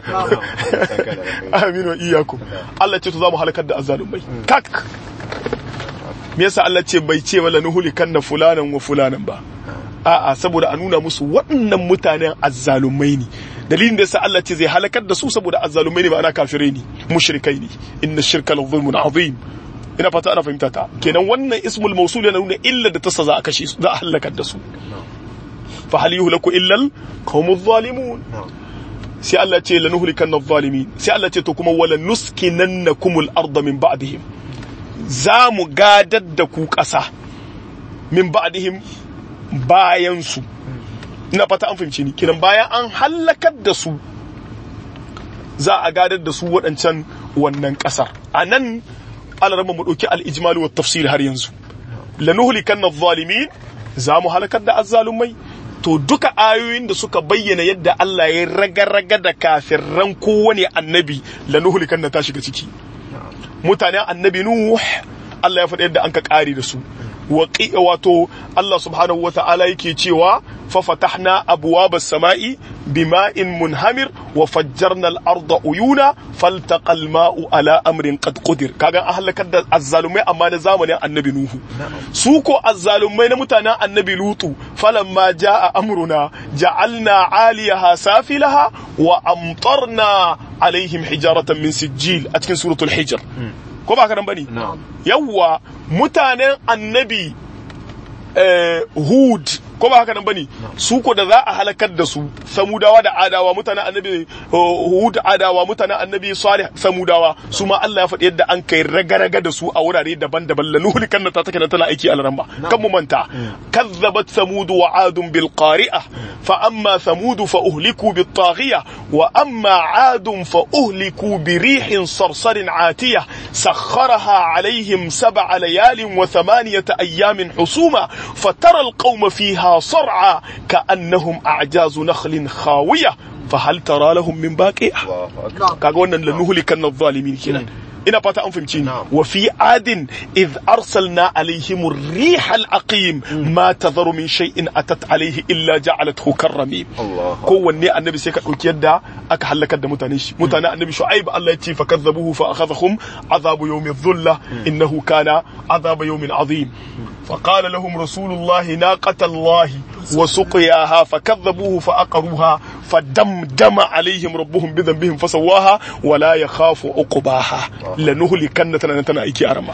amin wa iyyakum Allah ce to za mu halakar da azzalumai kak me yasa Allah ce bai ce wala nuhlikanna fulanan wa fulanan ba a'a saboda a nuna musu waɗannan mutanen azzalumai ne dalilin da yasa Allah ce zai halakar da su saboda azzalumai ne ba ana kafirai ne mushrikai ne inna shirka la zulmun azim ina fata ana fahimta ta kenan wannan ismul mawsul yana nuna illa da tasa za a kashe su za a halakar da su fa hal yuhlaku illa al qawmuz zalimun sai Allah ce lanuhlikanna adh-dhalimin sai Allah ce to kuma wala nuskinannakumul arda min ba'dihim za mu gadar da ku ƙasa min ba'dihim bayan su ina fata an fahimci ni kiran bayan an hallakar da su za a gadar da su waɗancan wannan ƙasar a nan alarama mu ɗauki al'ijmalu wa tafsir har yanzu lanuhlikan na zalimin za mu halakar da azzalumai to duka ayoyin da suka bayyana yadda Allah ya raga-raga da kafirran kowane annabi lanuhlikan na ta shiga ciki mutanen annabi nuh Allah ya faɗi yadda an ka ƙare da su wato Allah subhanahu wa ta'ala yake cewa fa fatahna abwabas sama'i bima'in munhamir wa fajjarna al-arda uyuna faltaqa al-ma'u ala amrin qad qudir kaga an halakar da azzalumai amma na zamanin annabi nuhu su ko azzalumai na mutanen annabi lutu falamma jaa amruna ja'alna 'aliyaha safilaha wa amtarna alaihim hijaratan min sijil a cikin suratul hijr ko ba ka nan bane yawwa mutanen annabi hud ko ba haka nan bane su ko da za a halakar da su samudawa da adawa mutanen annabi hud adawa mutanen annabi salih samudawa su ma Allah ya faɗi yadda an kai raga-raga da su a wurare daban-daban la nuhli kan ta take tana aiki a laramba kan mu manta kazzabat samud wa adun bil qari'ah fa amma samud fa uhliku bit taghiyah wa amma adun fa uhliku bi rihin sarsarin atiyah sakharaha alaihim sab'a layalin wa thamaniyata ayyamin husuma fatara al qawma fiha صرعى كأنهم أعجاز نخل خاوية فهل ترى لهم من باقية kaga wannan lanuhlikan adh-dhalimin kenan ina fata an fahimci ni wa fi adin id arsalna alaihim ar-riha al-aqim ma tadharu min shay'in atat alaihi illa ja'alathu karrami kowanne annabi sai ka dauki yadda aka halakar da mutanen shi mutanen annabi shu'aib Allah ya ce fa kadzabuhu fa akhadhahum azabu yawmi dhulla innahu kana azaba yawmin azim فقال لهم رسول الله ناقة الله وسقياها فكذبوه فأقروها فدمدم عليهم ربهم بذنبهم فسواها ولا يخاف عقباها لنهلكن تنا ايكي ارما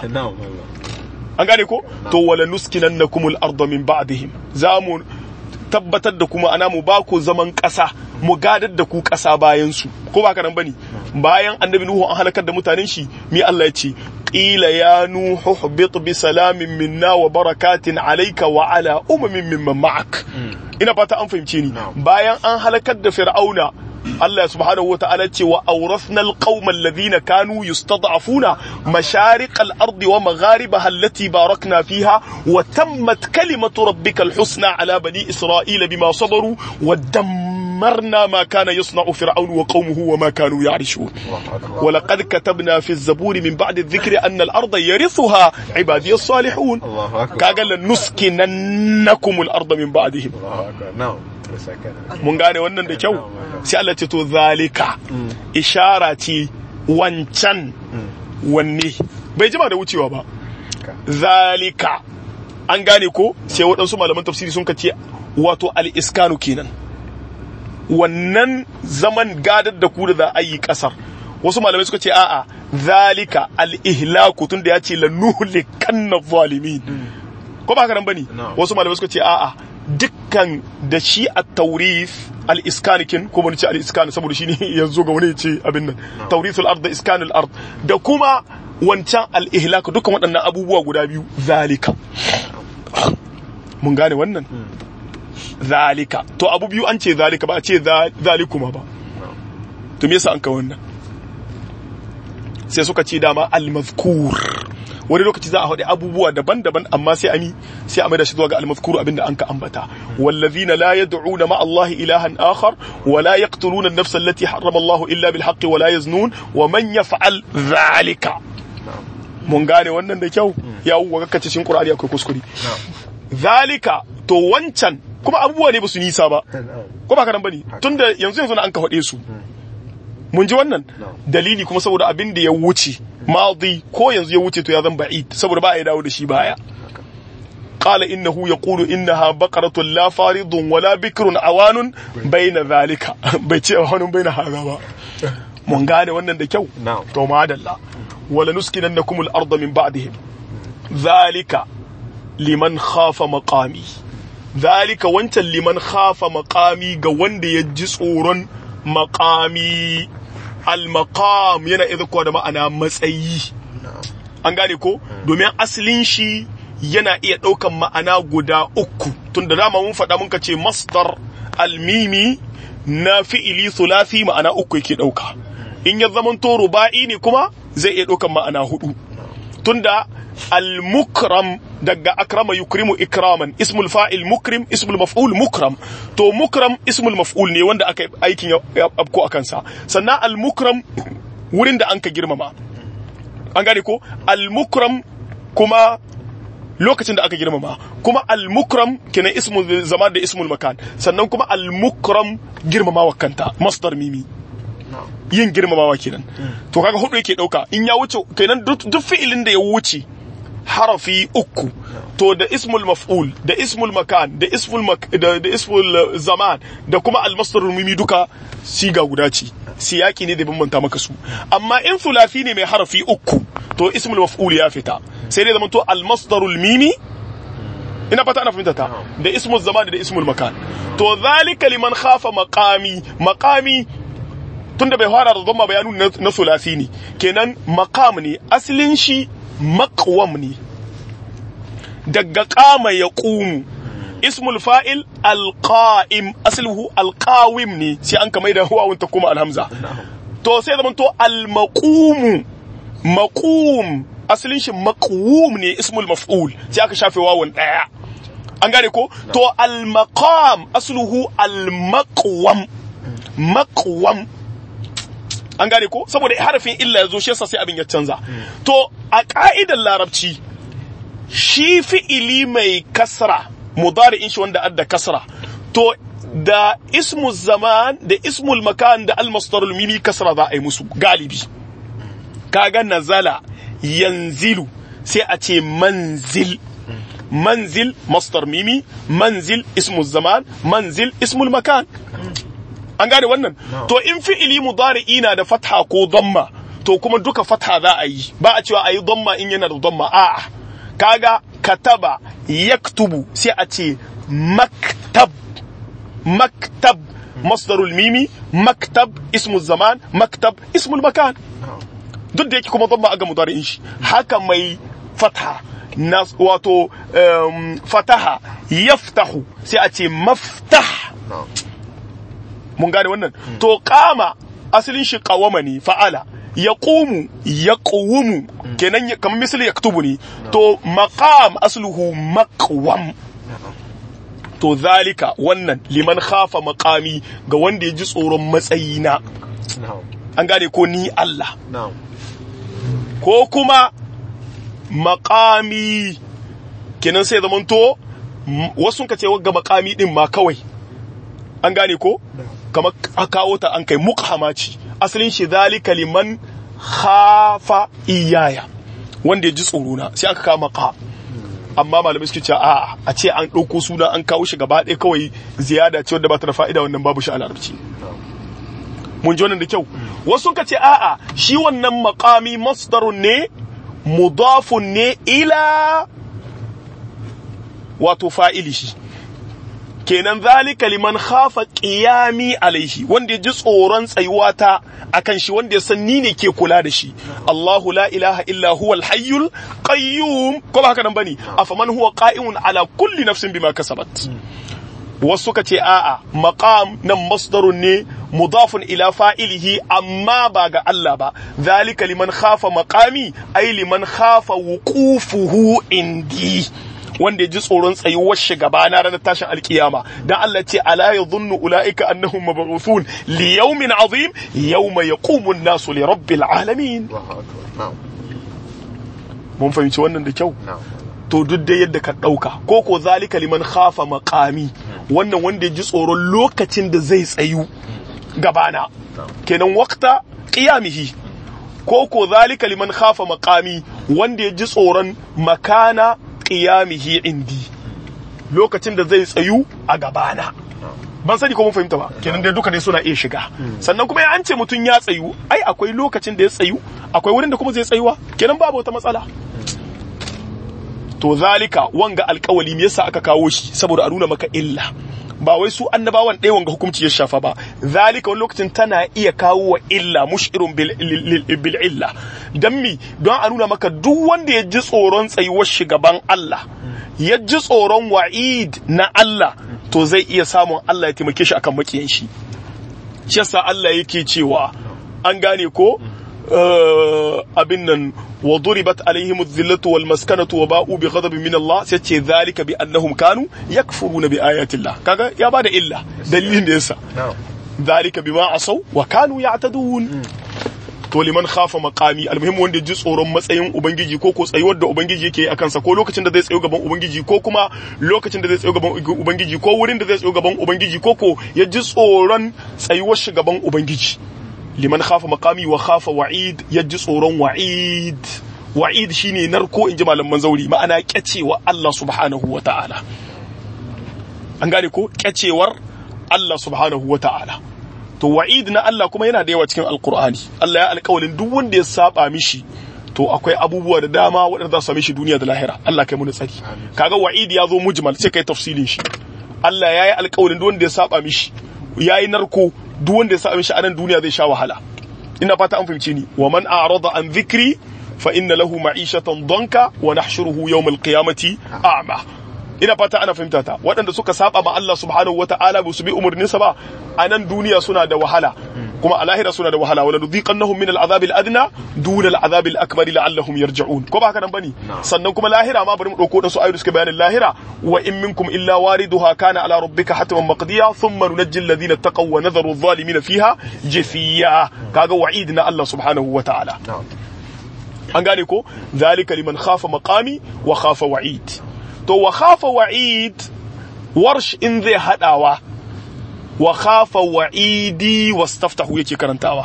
an gane ko to wala nuskinannakum al-ardh min ba'dihim zamu tabbatar da kuma ana mu ba ku zaman ƙasa mu gadar da ku ƙasa bayan su ko ba ka nan bane bayan annabi nuhu an halakar da mutanen shi mi Allah ya ce qila ya nuhu hubit bi salamin minna wa barakatin alayka wa ala umamin mimman ma'ak ina fata an fahimce ni bayan an halakar da fir'auna Allah subhanahu wa ta'ala ce wa awrasna alqauma alladhina kanu yustad'afuna mashariq al-ardi wa magharibaha allati barakna fiha wa tammat kalimatu rabbika al-husna ala bani isra'ila bima sabaru wa دمرنا ما كان يصنع فرعون وقومه وما كانوا يعرشون ولقد كتبنا في الزبور من بعد الذكر أن الأرض يرثها عبادي الصالحون كاقل نسكننكم الأرض من بعدهم mun gane wannan da kyau sai Allah ce to zalika ishara ce wancan wanne bai jima da wucewa ba zalika an gane ko sai waɗansu malaman tafsiri sun ce wato al-iskanu kenan wannan zaman gadar da ku da za a yi kasar wasu malamai suka ce a'a zalika al-ihlaku tunda ya ce lanuhlikanna zalimin ko ba haka nan bane wasu malamai suka ce a'a dukkan da shi a taurif al-iskanikin ko mun ce al-iskan saboda shi ne yanzu ga wani ya ce abin nan tauriful ard da iskanul ard da kuma wancan al-ihlak dukkan waɗannan abubuwa guda biyu zalika mun gane wannan zalika to abu biyu an ce zalika ba a ce zalikuma ba to me yasa an ka wannan sai suka ce dama al-mazkur wani lokaci za a haɗe abubuwa daban-daban amma sai ami sai a maida shi zuwa ga al-mazkur abinda an ka ambata wallazina la yad'una ma Allah ilahan akhar wa la yaqtuluna an-nafsa allati harrama Allah illa bil haqqi wa la yaznun wa man yaf'al dhalika mun gane wannan da kyau ya wuwa kace cikin Qur'ani akwai kuskure zalika to wancan kuma abubuwa ne ba su nisa ba ko ba ka nan bane tunda yanzu yanzu an ka haɗe su mun ji wannan dalili kuma saboda abin da ya wuce madi ko yanzu ya wuce to ya zan ba'id saboda ba a yi dawo da shi baya qala innahu yaqulu innaha baqaratun la faridun wala bikrun awanun bayna zalika bai ce awanun bayna haza ba mun gane wannan da kyau to madalla wala nuskinannakum al-ardha min ba'dihim zalika liman khafa maqami zalika wancan liman khafa maqami ga wanda ya ji tsoron maqami al-maqam yana idza da ma'ana matsayi an gane ko domin asalin shi yana iya ɗaukan ma'ana guda uku tun da dama mun faɗa muka ce masdar almimi na fi'ili thulathi ma'ana uku yake ɗauka in ya zamanto ruba'i ne kuma zai iya ɗaukan ma'ana hudu tunda al-mukram daga akrama yukrimu ikraman ismul fa'il mukrim ismul maf'ul mukram to mukram ismul maf'ul ne wanda aka aikin ya abko akan sa sannan al-mukram wurin da anka girmama an gane ko al-mukram kuma lokacin da aka girmama kuma al-mukram kenan ismul zaman da ismul makan sannan kuma al-mukram girmamawa kanta masdar mimi yin girmamawa kenan to kaga hudu yake dauka in ya wuce kenan duk fi'ilin da ya wuce harafi uku to da ismul maf'ul da ismul makan da ismul mak da, da ismul zaman da kuma al-masdar mimi duka siga guda ce siyaki ne da bambanta maka su amma in thulathi ne mai harafi uku to ismul maf'ul ya fita sai dai zamanto al-masdarul mimi ina fata ana fahimta ta da ismul zaman da ismul makan to zalika liman khafa maqami maqami tunda bai fara da zama bayanu na sulasi ne kenan maqam ne asalin shi maqwam ne daga qama ya qumu ismul fa'il alqa'im asluhu alqawim ne sai an kamar da huwa ta kuma alhamza to sai zaman to almaqumu maqum asalin shi maqwum ne ismul maf'ul sai aka shafe wawan daya an gane ko to almaqam asluhu almaqwam maqwam an gane ko saboda harafin illa ya zo shi yasa sai abin ya canza to a ka'idar larabci shi fi'ili mai kasra mudari'in shi wanda adda kasra to da ismu zaman da ismul makan da almasdarul mimi kasra za a yi musu galibi kaga nazala yanzilu sai a ce manzil manzil masdar mimi manzil ismul zaman manzil ismul makan an gane wannan to in fi'ili mudari'i na da fatha ko dhamma to kuma duka fatha za a yi ba a cewa a yi dhamma in yana da dhamma a'a kaga kataba yaktubu sai a ce maktab maktab masdarul mimi maktab ismu zaman maktab ismul makan duk da yake kuma dhamma aga mudari'in shi haka mai fatha na wato fataha yaftahu sai a ce maftah mun gane wannan to kama asalin shi kawama ne fa'ala ya ƙumu ya ƙuwumu kenan kamar misali ya ktubu ne to maqam asluhu maqwam to zalika wannan liman khafa maqami ga wanda ya ji tsoron matsayina an gane ko ni Allah ko kuma maqami kenan sai zamanto wasu ka ce ga maqami din ma kawai an gane ko kamar a kawo ta an kai muqhama ce asalin shi zalika liman khafa iyaya wanda ya ji tsoro na sai aka kama ka amma malamai suke cewa a'a a ce an ɗauko suna an kawo shi gaba ɗaya kawai ziyada ce wanda ba ta da fa'ida wannan babu shi a larabci mun ji wannan da kyau wasu ka ce a'a shi wannan maqami masdarun ne mudafun ne ila wato fa'ili shi kenan zalika liman khafa qiyami alaihi wanda ya ji tsoron tsayuwa ta akan shi wanda ya san ni ne ke kula da shi Allahu la ilaha illa huwa al-hayyul qayyum ko ba haka nan bane afaman huwa qa'imun ala kulli nafsin bima kasabat wasu suka ce a'a maqam nan masdarun ne mudafun ila fa'ilihi amma ba ga Allah ba zalika liman khafa maqami ay liman khafa wuqufuhu indi wanda ya ji tsoron tsayuwar shi gaba na ranar tashin alkiyama dan Allah ce ala yadhunnu ulaika annahum mab'uthun li yawmin azim yawma yaqumu an-nasu li rabbil alamin mun fahimci wannan da kyau to duk da yadda ka ɗauka ko ko zalika liman khafa maqami wannan wanda ya ji tsoron lokacin da zai tsayu gabana kenan waqta qiyamihi ko ko zalika liman khafa maqami wanda ya ji tsoron makana qiyamihi indi lokacin da zai tsayu a gabana ban sani ko mun fahimta ba kenan dai duka dai suna iya shiga sannan kuma an ce mutum ya tsayu ai akwai lokacin da ya tsayu akwai wurin da kuma zai tsayuwa kenan babu wata matsala to zalika wanga alkawali me yasa aka kawo shi saboda a nuna maka illa ba wai su annabawan ɗaya wanga hukunci ya shafa ba zalika wani lokacin tana iya kawo wa illa mushirun bil illa dan mi don a nuna maka duk wanda ya ji tsoron tsayuwar shugaban Allah ya ji tsoron wa'id na Allah to zai iya samun Allah ya taimake shi akan makiyan shi shi yasa Allah yake cewa an gane ko abin nan wa duribat alaihim adh-dhillatu wal maskanatu wa ba'u bi ghadabin min Allah sai ce zalika bi annahum kanu yakfuruna bi ayati Allah kaga ya bada illa dalilin da yasa zalika bima asaw wa kanu ya'tadun to liman khafa maqami almuhim wanda ji tsoron matsayin ubangiji ko ko tsayuwar da ubangiji yake a kansa ko lokacin da zai tsayo gaban ubangiji ko kuma lokacin da zai tsayo gaban ubangiji ko wurin da zai tsayo gaban ubangiji ko ko ya ji tsoron tsayuwar shi gaban ubangiji liman khafa maqami wa khafa wa'id ya ji tsoron wa'id wa'id shine narko in ji malaman zauri ma'ana kyacewa Allah subhanahu wa ta'ala an gane ko kyacewar Allah subhanahu wa ta'ala to wa'id na Allah kuma yana da yawa cikin alkur'ani Allah ya alƙawalin duk wanda ya saba mishi to akwai abubuwa da dama waɗanda za su same shi duniya da lahira Allah kai mu tsari kaga wa'id ya zo mujmal sai kai tafsilin shi Allah ya yi alƙawalin duk wanda ya saba mishi ya yi narko duk wanda ya saba mishi a nan duniya zai sha wahala ina fata an fahimce ni wa man a'rada an dhikri fa inna lahu ma'ishatan danka wa nahshuruhu yawm al-qiyamati a'ma ina fata ana fahimta ta waɗanda suka saba ma Allah subhanahu wata'ala ba su bi umarninsa ba a nan duniya suna da wahala kuma a lahira suna da wahala wala nudhiqannahum min al'adhab al'adna duna al'adhab al'akbar la'allahum yarji'un ko ba haka nan bane sannan kuma lahira ma bari mu dauko da su ayoyi suka bayanin lahira wa in minkum illa wariduha kana ala rabbika hatman maqdiya thumma nunajji alladhina taqaw wa nadharu adh-dhalimin fiha jafiya kaga wa'id na Allah subhanahu wata'ala an gane ko zalika liman khafa maqami wa khafa wa'id to wa khafa wa'id warsh in zai hadawa wa khafa wa'idi wastaftahu yake karantawa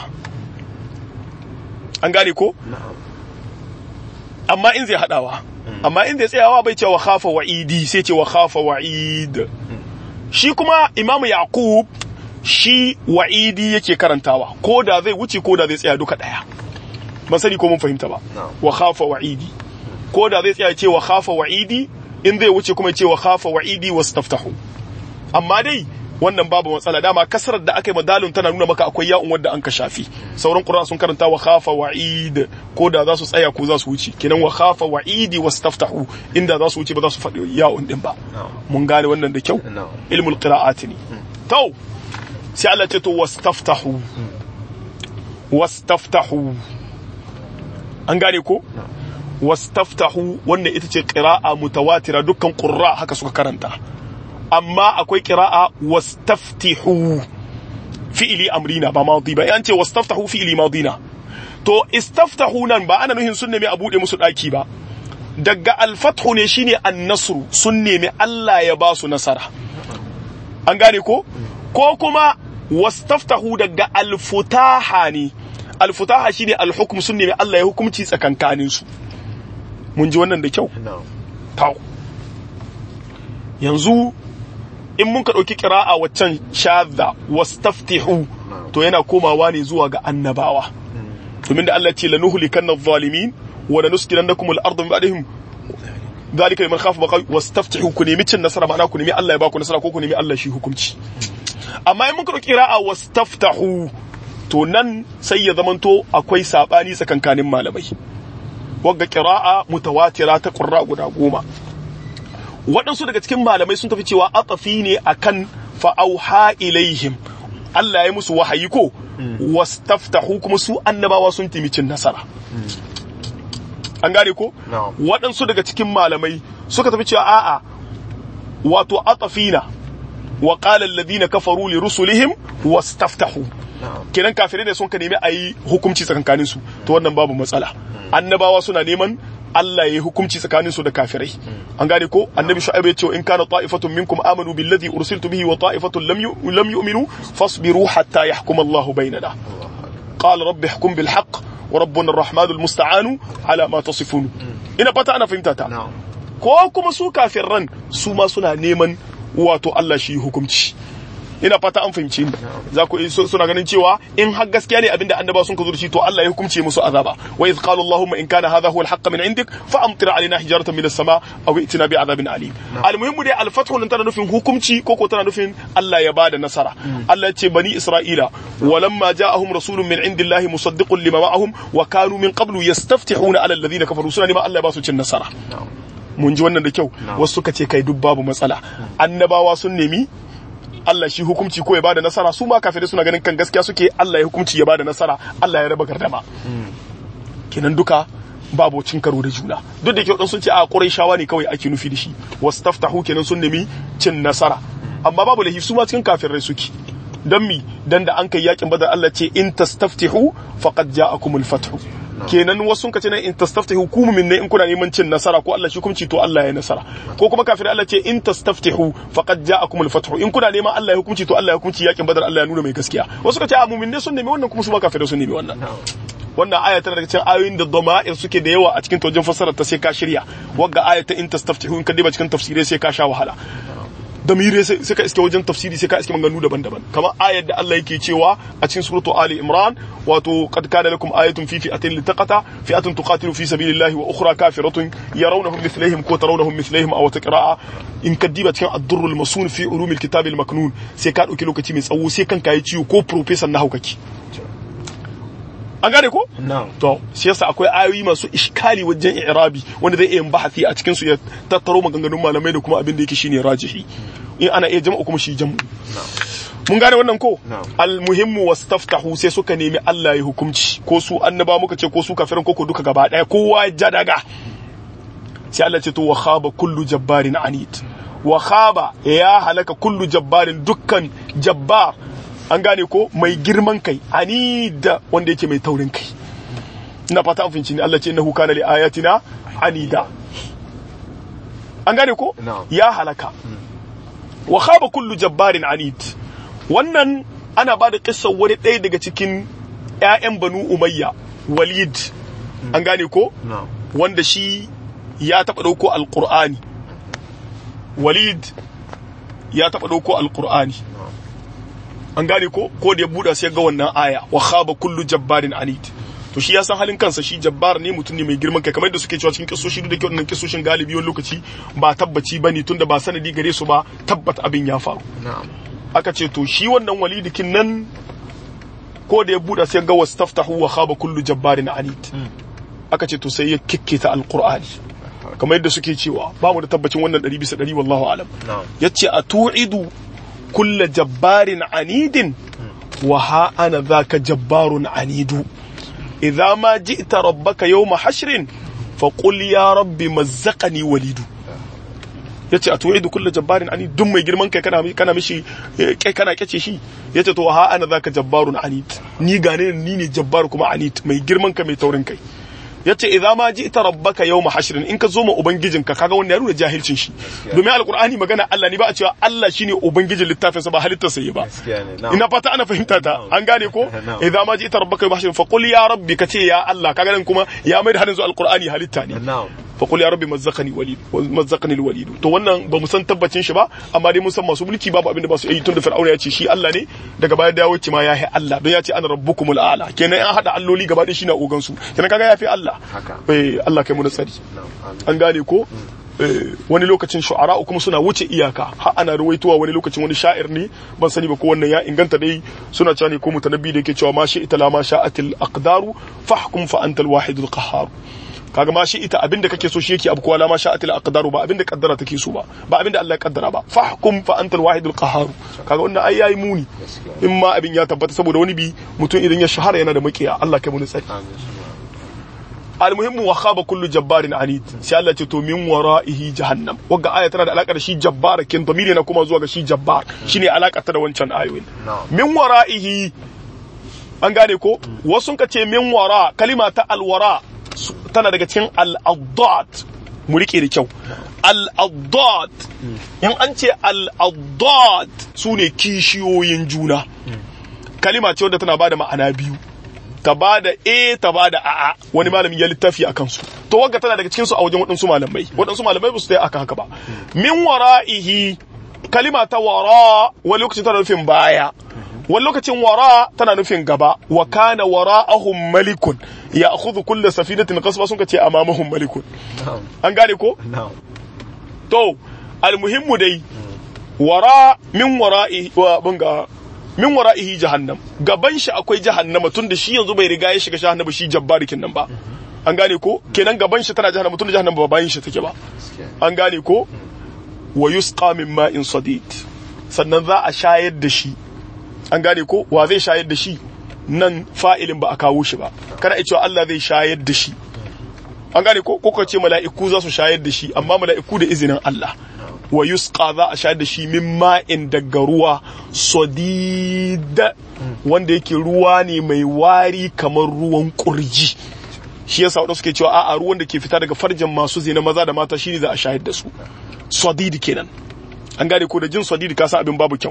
an gane ko amma in zai hadawa amma in zai tsayawa bai ce wa khafa wa'idi sai ce wa khafa wa'id shi kuma imamu yaqub shi wa'idi yake karantawa ko da zai wuce ko da zai tsaya duka daya ban sani ko mun fahimta ba wa khafa wa'idi ko da zai tsaya ce wa khafa wa'idi in zai wuce kuma ce wa khafa wa'idi wastaftahu amma dai wannan babu matsala dama kasarar da aka yi madalun tana nuna maka akwai ya'un wadda an ka shafi sauran qur'an sun karanta wa khafa wa'id ko da za su tsaya ko za su wuce kenan wa khafa wa'idi wastaftahu inda za su wuce ba za su faɗi ya'un din ba mun gane wannan da kyau ilmul qira'ati ne to sai Allah ce to wastaftahu wastaftahu an gane ko wastaftahu wannan ita ce qira'a mutawatira dukkan qurra haka suka karanta amma akwai qira'a wastaftihu fi'ili amrina ba madi ba yan ce wastaftahu fi'ili madina to istaftahu nan ba ana nuhin sun nemi a bude musu daki ba daga alfathu ne shine annasru sun nemi Allah ya ba su nasara an gane ko ko kuma wastaftahu daga alfutaha ne alfutaha shine alhukm sun nemi Allah ya hukumci tsakankanin su mun ji wannan da kyau tau yanzu in mun ka ɗauki ƙira'a waccan shadda wastaftihu to yana komawa ne zuwa ga annabawa domin da Allah ce la nuhlikanna adh-dhalimin wa la nuskinannakum al-ardha min ba'dihim zalika liman khafa baqa wastaftihu ku nemi cin nasara ma'ana ku nemi Allah ya baku nasara ko ku nemi Allah shi hukunci amma in muka roki ra'a wastaftahu to nan sai ya zamanto akwai sabani tsakankanin malamai wagga qira'a mutawatira ta qurra guda goma waɗansu daga cikin malamai sun tafi cewa atafi ne akan fa'auha ilaihim Allah ya musu wahayi ko wastaftahu kuma su annabawa sun timicin nasara an gane ko waɗansu daga cikin malamai suka tafi cewa a'a wato atafina wa qala alladhina kafaru li rusulihim wastaftahu kenan kafirai ne sun ka nemi a yi hukunci tsakankanin su to wannan babu matsala annabawa suna neman Allah ya yi hukunci tsakanin su da kafirai an gane ko annabi shu'aib ya ce in kana ta'ifatun minkum amanu billadhi ursiltu bihi wa ta'ifatun lam lam yu'minu fasbiru hatta yahkuma Allahu bainana qala rabbi ihkum bil haqq wa rabbuna ar-rahmanu al-musta'anu ala ma tasifun ina fata ana fahimta ta ko kuma su kafirran su ma suna neman wato Allah shi hukunci ina fata an fahimci ni za ku suna ganin cewa in har gaskiya ne abinda annaba sun ka zo da shi to Allah ya hukunce musu azaba wa idh qala allahumma in kana hadha huwa al-haqq min indik fa amtir alaina hijaratan min as-sama aw itina bi adhabin alim almuhimmu dai al-fathu nan tana nufin hukunci ko ko tana nufin Allah ya bada nasara Allah ya ce bani isra'ila walamma ja'ahum rasulun min indillahi musaddiqun lima ma'ahum wa kanu min qablu yastaftihuna ala alladhina kafaru suna neman Allah ya ba su cin nasara mun ji wannan da kyau wasu suka ce kai duk babu matsala annabawa sun nemi Allah shi hukunci ko ya bada nasara su ma kafirai suna ganin kan gaskiya suke Allah ya hukunci ya bada nasara Allah ya raba gardama kenan duka babu cin karo da juna duk da kyau sun ce a shawa ne kawai ake nufi da shi wastaftahu kenan sun nemi cin nasara amma babu lahi su ma cikin kafirai suke dan mi dan da an kai yakin badar Allah ce in tastaftihu faqad ja'akumul fathu kenan wasu sun kace nan in tastaftihu ku min ne in kuna neman cin nasara ko Allah shi hukunci to Allah ya nasara ko kuma kafir Allah ce in tastaftihu faqad ja'akum al-fathu in kuna neman Allah ya hukunci to Allah ya hukunci yakin badar Allah ya nuna mai gaskiya wasu kace a mu'min ne sun nemi wannan kuma su ma kafirai sun nemi wannan wannan aya tana daga cikin ayoyin da dama'ir suke da yawa a cikin tojin fassarar ta sai ka shirya wagga aya ta in tastaftihu in ka diba cikin tafsirai sai ka sha wahala damire sai ka iske wajen tafsiri sai ka iske maganganu daban-daban kamar ayar da Allah yake cewa a cikin suratu Ali Imran wato qad kana lakum ayatun fi fi'atin litaqata fi'atun tuqatilu fi sabilillahi wa ukhra kafiratun yarawnahum mithlihim ko tarawnahum mithlihim aw taqra'a in ka diba cikin ad-durrul masun fi ulumil kitabil maknun sai ka dauki lokaci mai tsawo sai kanka yi ciwo ko professor na haukaki an gane ko? to shi yasa akwai ayoyi masu iskali wajen i'rabi wanda zai iya bahasi a cikin su ya tattaro maganganun malamai da kuma abin da yake shine rajihi in ana iya jama'u kuma shi jam'u mun gane wannan ko almuhimmu wastaftahu sai suka nemi Allah ya hukunci ko su annaba muka ce ko su kafirin ko duka gaba daya kowa ya daga sai Allah ce to wa khaba kullu jabbarin anid wa khaba ya halaka kullu jabbarin dukkan jabbar an gane ko mai girman kai anida wanda yake mai taurin kai ina fata an finci ne Allah ce innahu kana li ayatina anida an gane ko ya halaka wa khaba kullu jabbarin anid wannan ana ba da kissar wani ɗaya daga cikin ƴaƴan banu umayya walid an gane ko wanda shi ya taɓa ɗauko alƙur'ani walid ya taɓa ɗauko alƙur'ani an gane ko ko da ya buɗa sai ga wannan aya wa khaba kullu jabbarin anid to shi ya san halin kansa shi jabbar ne mutum ne mai girman kai kamar yadda suke cewa cikin kisoshi duk da kyau nan kisoshin galibi wani lokaci ba tabbaci bane tunda ba sanadi gare su ba tabbat abin ya faru aka ce to shi wannan walidikin nan ko da ya buɗa sai ga wastaftahu wa khaba kullu jabbarin anid aka ce to sai ya kikkita alqur'ani kamar yadda suke cewa ba mu da tabbacin wannan 100 bisa 100 wallahu alam yace a tu'idu kulla jabbarin anidin wa ha ana zaka jabbarun anidu idza ma ji'ta rabbaka yawma hashrin fa qul ya rabbi mazzaqani walidu yace a tu'idu kulla jabbarin anid duk mai girman kai kana kana mishi kai kana kace shi yace to ha ana zaka jabbarun anid ni gane ni ne jabbar kuma anid mai girman kai mai taurin kai yace idza ma ji'ta rabbaka yawma hashrin in ka zo ma ubangijinka kaga wanda ya nuna jahilcin shi domin alqur'ani magana Allah ne ba a cewa Allah shine ubangijin littafin sa ba halittar sa ba ina fata ana fahimta ta an gane ko idza ma ji'ta rabbaka yawma hashrin fa qul ya rabbi kace ya Allah kaga nan kuma ya mai da hadin alqur'ani halitta ne fa qul ya rabbi mazzaqani walid mazzaqani alwalid to wannan ba mu san tabbacin shi ba amma dai mun san masu mulki babu abin da ba su yi tun da fir'auna ya ce shi Allah ne daga baya dawo ce ma ya Allah don ya ce ana rabbukumul a'la kenan an hada alloli gaba ɗaya shine ogan su kenan kaga ya fi Allah eh Allah kai mu na tsari an gane ko wani lokacin shu'ara kuma suna wuce iyaka har ana ruwaitowa wani lokacin wani sha'ir ne ban sani ba ko wannan ya inganta dai suna cewa ne ko mutanabbi da yake cewa ma shi ita la ma sha'atil aqdaru fahkum fa antal wahidul qahhar kaga ma shi ita abinda kake so shi yake abu kowa la ma sha'atil aqdaru ba abinda kaddara take so ba ba abinda Allah ya kaddara ba fahkum fa antal wahidul qahhar kaga wannan ai yayi muni in ma abin ya tabbata saboda wani bi mutum idan ya shahara yana da makiya Allah kai mu tsari almuhimmu wa khaba kullu jabbarin anid sai Allah ce to min wara'ihi jahannam wagga aya tana da alaka da shi jabbar kin domini na kuma zuwa ga shi jabbar shine alaka ta da wancan ayoyin min wara'ihi an gane ko wasu ka ce min wara kalima ta alwara tana daga cikin al-addat mu rike da kyau al-addat in an ce al-addat sune kishiyoyin juna kalima ce wadda tana bada ma'ana biyu ta ba da a ta ba da a'a wani malami ya littafi a kansu to wagga tana daga cikinsu a wajen waɗansu malamai waɗansu malamai ba su yi aka haka ba min wara'ihi kalima ta wara wani lokacin tana nufin baya wani lokacin wara tana nufin gaba wa kana wara'ahum malikun ya akhudhu kullu safinatin qasba sun ce amamahum malikun an gane ko to almuhimmu dai wara min wara'i wa bunga min wara'ihi jahannam gaban shi akwai jahannama tunda shi yanzu bai riga ya shiga jahannama shi jabbarikin nan ba an gane ko kenan gaban shi tana jahannama tunda jahannama ba bayan shi take ba an gane ko wa yusqa min ma'in sadid sannan za a shayar da shi an gane ko wa zai shayar da shi nan fa'ilin ba a kawo shi ba kana iya cewa Allah zai shayar da shi an gane ko ko ce mala'iku za su shayar da shi amma mala'iku da izinin Allah wa yusqa za a shayar da shi min ma'in daga ruwa sadid wanda yake ruwa ne mai wari kamar ruwan kurji shi yasa wadanda suke cewa a'a ruwan da ke fita daga farjin masu zina maza da mata shine za a shayar da su sadid kenan an gane ko da jin sadid ka san abin babu kyau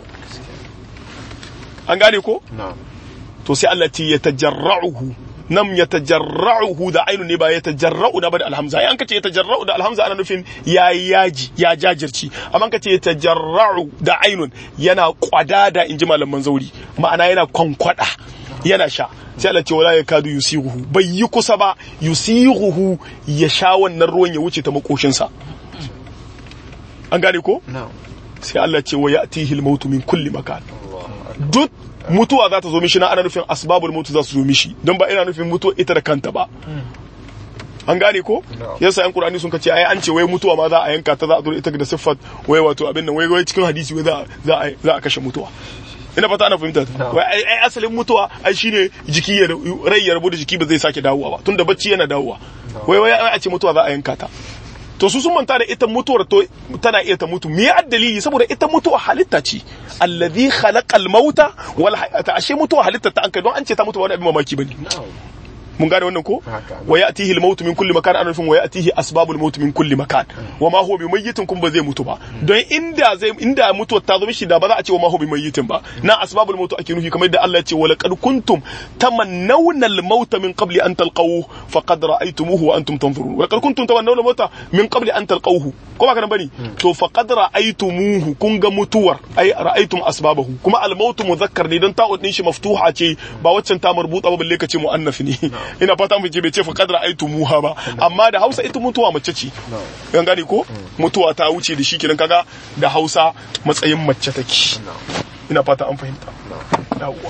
an gane ko to sai Allah ce ya tajarra'uhu nam ya tajarra'uhu da ainu ne ba ya tajarra'u da ba da alhamza ai an kace ya tajarra'u da alhamza ana nufin ya yaji ya jajirci amma kace ya tajarra'u da ainun yana kwadada inji malaman zauri ma'ana yana kwankwada yana sha sai Allah ce wala ya kadu yusighuhu bai yi kusa ba yusighuhu ya sha wannan ruwan ya wuce ta makoshinsa an gane ko sai Allah ce wa ya'tihi al-maut min kulli makan duk mutuwa za ta zo mishi na ana nufin asbabul mutu za su zo mishi don ba ina nufin mutuwa ita da kanta ba an gane ko yasa yan qur'ani sun kace ai an ce wai mutuwa ma za a yanka ta za a zo ita da siffat wai wato abin nan wai wai cikin hadisi wai za za za a kashe mutuwa ina fata ana fahimta wai ai asalin mutuwa ai shine jiki ya rai ya rabu da jiki ba zai sake dawowa ba tunda bacci yana dawowa wai wai a ce mutuwa za a yanka ta to su sun manta da ita mutuwar to tana iya ta mutu me dalili saboda ita mutuwa halitta ce allazi khalaqal mauta wal hayata ashe mutuwa halitta ta an kai don an ce ta mutu ba wani abin mamaki bane mun gane wannan ko wa ya'tihi al-maut min kulli makan ana nufin wa ya'tihi asbabul maut min kulli makan wa ma huwa bimayyitin kun ba zai mutu ba don inda zai inda mutuwar ta zo mishi da ba za a ce wa ma huwa bimayyitin ba na asbabul maut ake nufi kamar yadda Allah ya ce wa laqad kuntum tamannawna al-maut min qabli an talqahu faqad ra'aytumuhu wa antum tanzurun wa laqad kuntum tamannawna al-maut min qabli an talqahu ko ba kana bane to faqad ra'aytumuhu kun ga mutuwar ai ra'aytum asbabahu kuma al-maut muzakkar ne don ta'ud din shi maftuha ce ba waccan ta marbuta ba balle ka ce muannath ne ina fata mu ce bai ce fa kadra aitu muha ba amma da Hausa ita mutuwa mace ce kan gane ko mutuwa ta wuce da shi kenan kaga da Hausa matsayin mace take ina fata an fahimta yawwa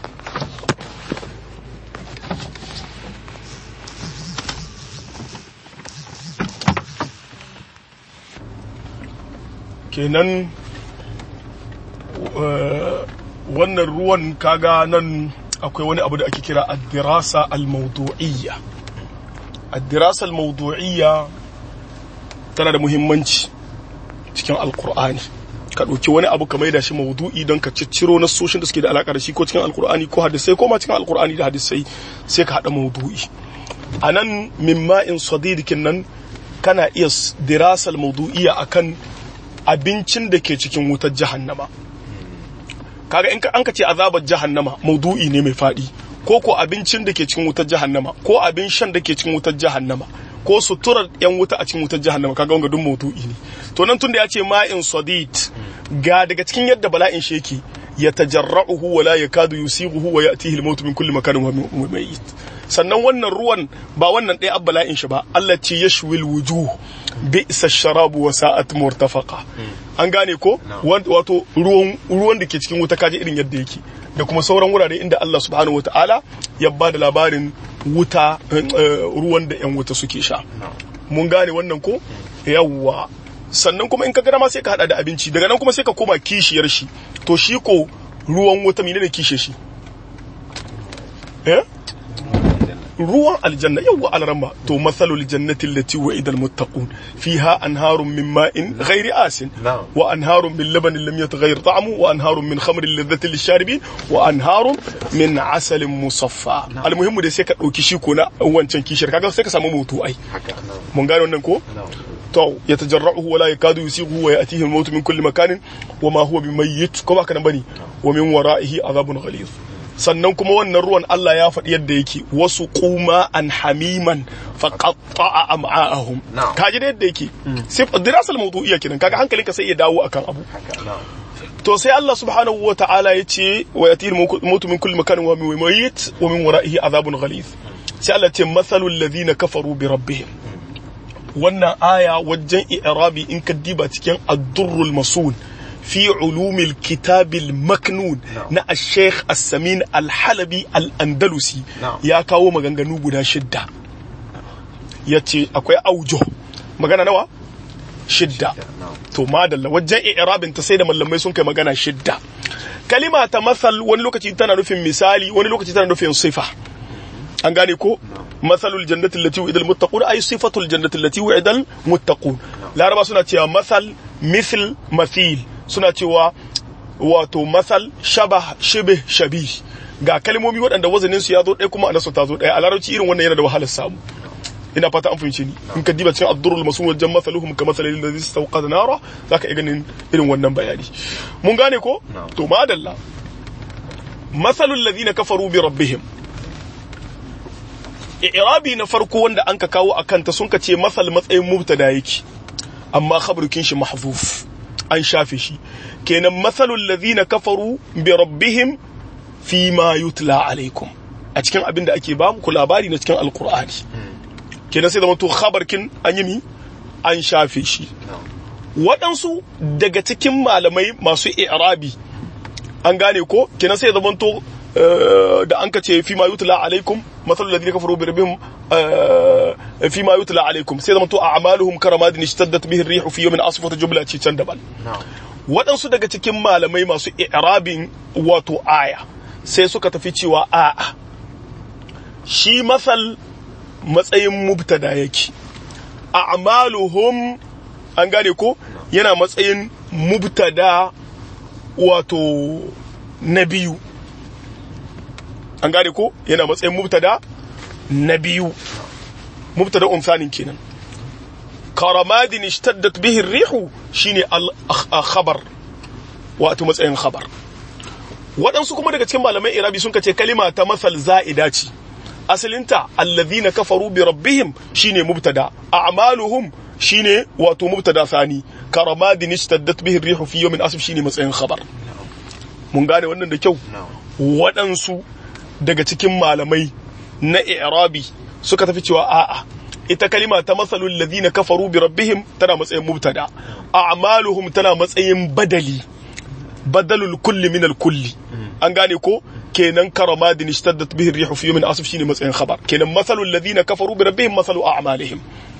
kenan wannan ruwan kaga nan akwai wani abu da ake kira addirasa al-mawdu'iyya addirasa al-mawdu'iyya tana da muhimmanci cikin alkur'ani ka ɗauki wani abu ka maida shi mawdu'i don ka cicciro na soshin da suke da alaka da shi ko cikin alkur'ani ko hadisai ko ma cikin alkur'ani da hadisai sai ka haɗa mawdu'i a nan min ma'in sadidikin nan kana iya dirasa al-mawdu'iyya akan abincin da ke cikin wutar jahannama kaga in an ka ce azabar jahannama maudu'i ne mai faɗi ko ko abincin da ke cikin wutar jahannama ko abin shan da ke cikin wutar jahannama ko suturar yan wuta a cikin wutar jahannama kaga wanga duk maudu'i ne to nan tunda ya ce ma'in sadid ga daga cikin yadda bala'in shi yake ya tajarra'uhu wala yakadu yusighuhu wa ya'tihi al-maut min kulli makanin wa mayyit sannan wannan ruwan ba wannan ɗaya bala'in shi ba Allah ce yashwil wujuh bi'sa sharabu wa sa'at murtafaqa an gane ko wato ruwan ruwan da ke cikin wuta kaje irin yadda yake da kuma sauran wurare inda Allah subhanahu wataala ya ba da labarin wuta ruwan da yan wuta suke sha mun gane wannan ko yawwa sannan kuma in ka gana ma sai ka hada da abinci daga nan kuma sai ka koma kishiyar shi to shi ko ruwan wuta menene kishe shi eh ruwan aljanna yawwa alramma to mathalul jannati allati wa'ida almuttaqun fiha anharun min ma'in ghairi asin wa anharun min labanin lam yataghayyar ta'amu wa anharun min khamrin ladhatin lisharibin wa anharun min asalin musaffa almuhimmu da sai ka dauki shi ko na wancan kishiyar kaga sai ka samu mutu ai mun gane wannan ko to yatajarra'uhu wa la yakadu yusighu wa ya'tihi al-maut min kulli makanin wa ma huwa bimayyit ko baka nan bane wa min wara'ihi azabun ghalidh sannan kuma wannan ruwan Allah ya faɗi yadda yake wasu kuma an hamiman faqatta'a am'a'ahum kaji da yadda yake sai dirasal mawdu'iyya kenan kaga hankalinka sai ya dawo akan abu to sai Allah subhanahu wa ta'ala ya ce wa yatil mutu min kulli makanin wa min mayyit wa min wara'ihi azabun ghalidh sai Allah ce mathalul ladhina kafaru bi rabbihim wannan aya wajen i'rabi in ka diba cikin ad-durrul masun في علوم الكتاب المكنون نا الشيخ السمين الحلبي الأندلسي يا كاو مغانغانو غدا شدة yace akwai aujo magana nawa shidda to madalla wajen i'rabin ta sai da mallamai sun kai magana shidda kalima ta masal wani lokaci tana nufin misali wani lokaci tana nufin sifa an gane ko masalul jannati allati wa'ida al-muttaqun ay sifatul jannati allati wa'ida al-muttaqun laraba suna cewa masal mithl mathil suna cewa wato masal shabah shibih shabih ga kalmomi waɗanda wazanin su ya zo ɗaya kuma anasu ta zo ɗaya a larabci irin wannan yana da wahalar samu ina fata an fahimce ni in ka diba cikin abdurul masun wajen masaluhum ka masalil ladhi istawqada nara zaka iya ganin irin wannan bayani mun gane ko to madalla masalul ladina kafaru bi rabbihim i'rabi na farko wanda an ka kawo akan ta sun ka ce masal matsayin mubtada yake amma khabarukin shi mahzuf an shafe shi kenan matsalul ladhina kafaru bi rabbihim fi ma yutla alaikum a cikin abin da ake ba ku labari na cikin alkur'ani kenan sai zama to khabarkin an yi mi an shafe shi waɗansu daga cikin malamai masu i'rabi an gane ko kenan sai zama to da an ka ce fi ma yutla alaikum matsalul ladhina kafaru bi rabbihim fi ma yutla alaikum sai zama to a'maluhum karamadin ishtaddat bihi ar-rihu fi yawmin asfata jumla ce can daban waɗansu daga cikin malamai masu i'rabin wato aya sai suka tafi cewa a'a shi masal matsayin mubtada yake a'maluhum an gane ko yana matsayin mubtada wato na biyu an gane ko yana matsayin mubtada na biyu mubtada umsanin kenan karamadin ishtaddat bihi rihu shine al-khabar wato matsayin khabar waɗansu kuma daga cikin malamai irabi sun kace kalima ta masal za'ida ce asalinta allazina kafaru bi rabbihim shine mubtada a'maluhum shine wato mubtada sani karamadin ishtaddat bihi rihu fi yawmin asif shine matsayin khabar mun gane wannan da kyau waɗansu daga cikin malamai na i'rabi suka tafi cewa a'a ita kalima ta masalul ladina kafaru bi rabbihim tana matsayin mubtada a'maluhum tana matsayin badali badalul kulli min al kulli an gane ko kenan karamadin ishtaddat bihi rihu fi yawmin asif shine matsayin khabar kenan masalul ladina kafaru bi rabbihim masalu a'malihim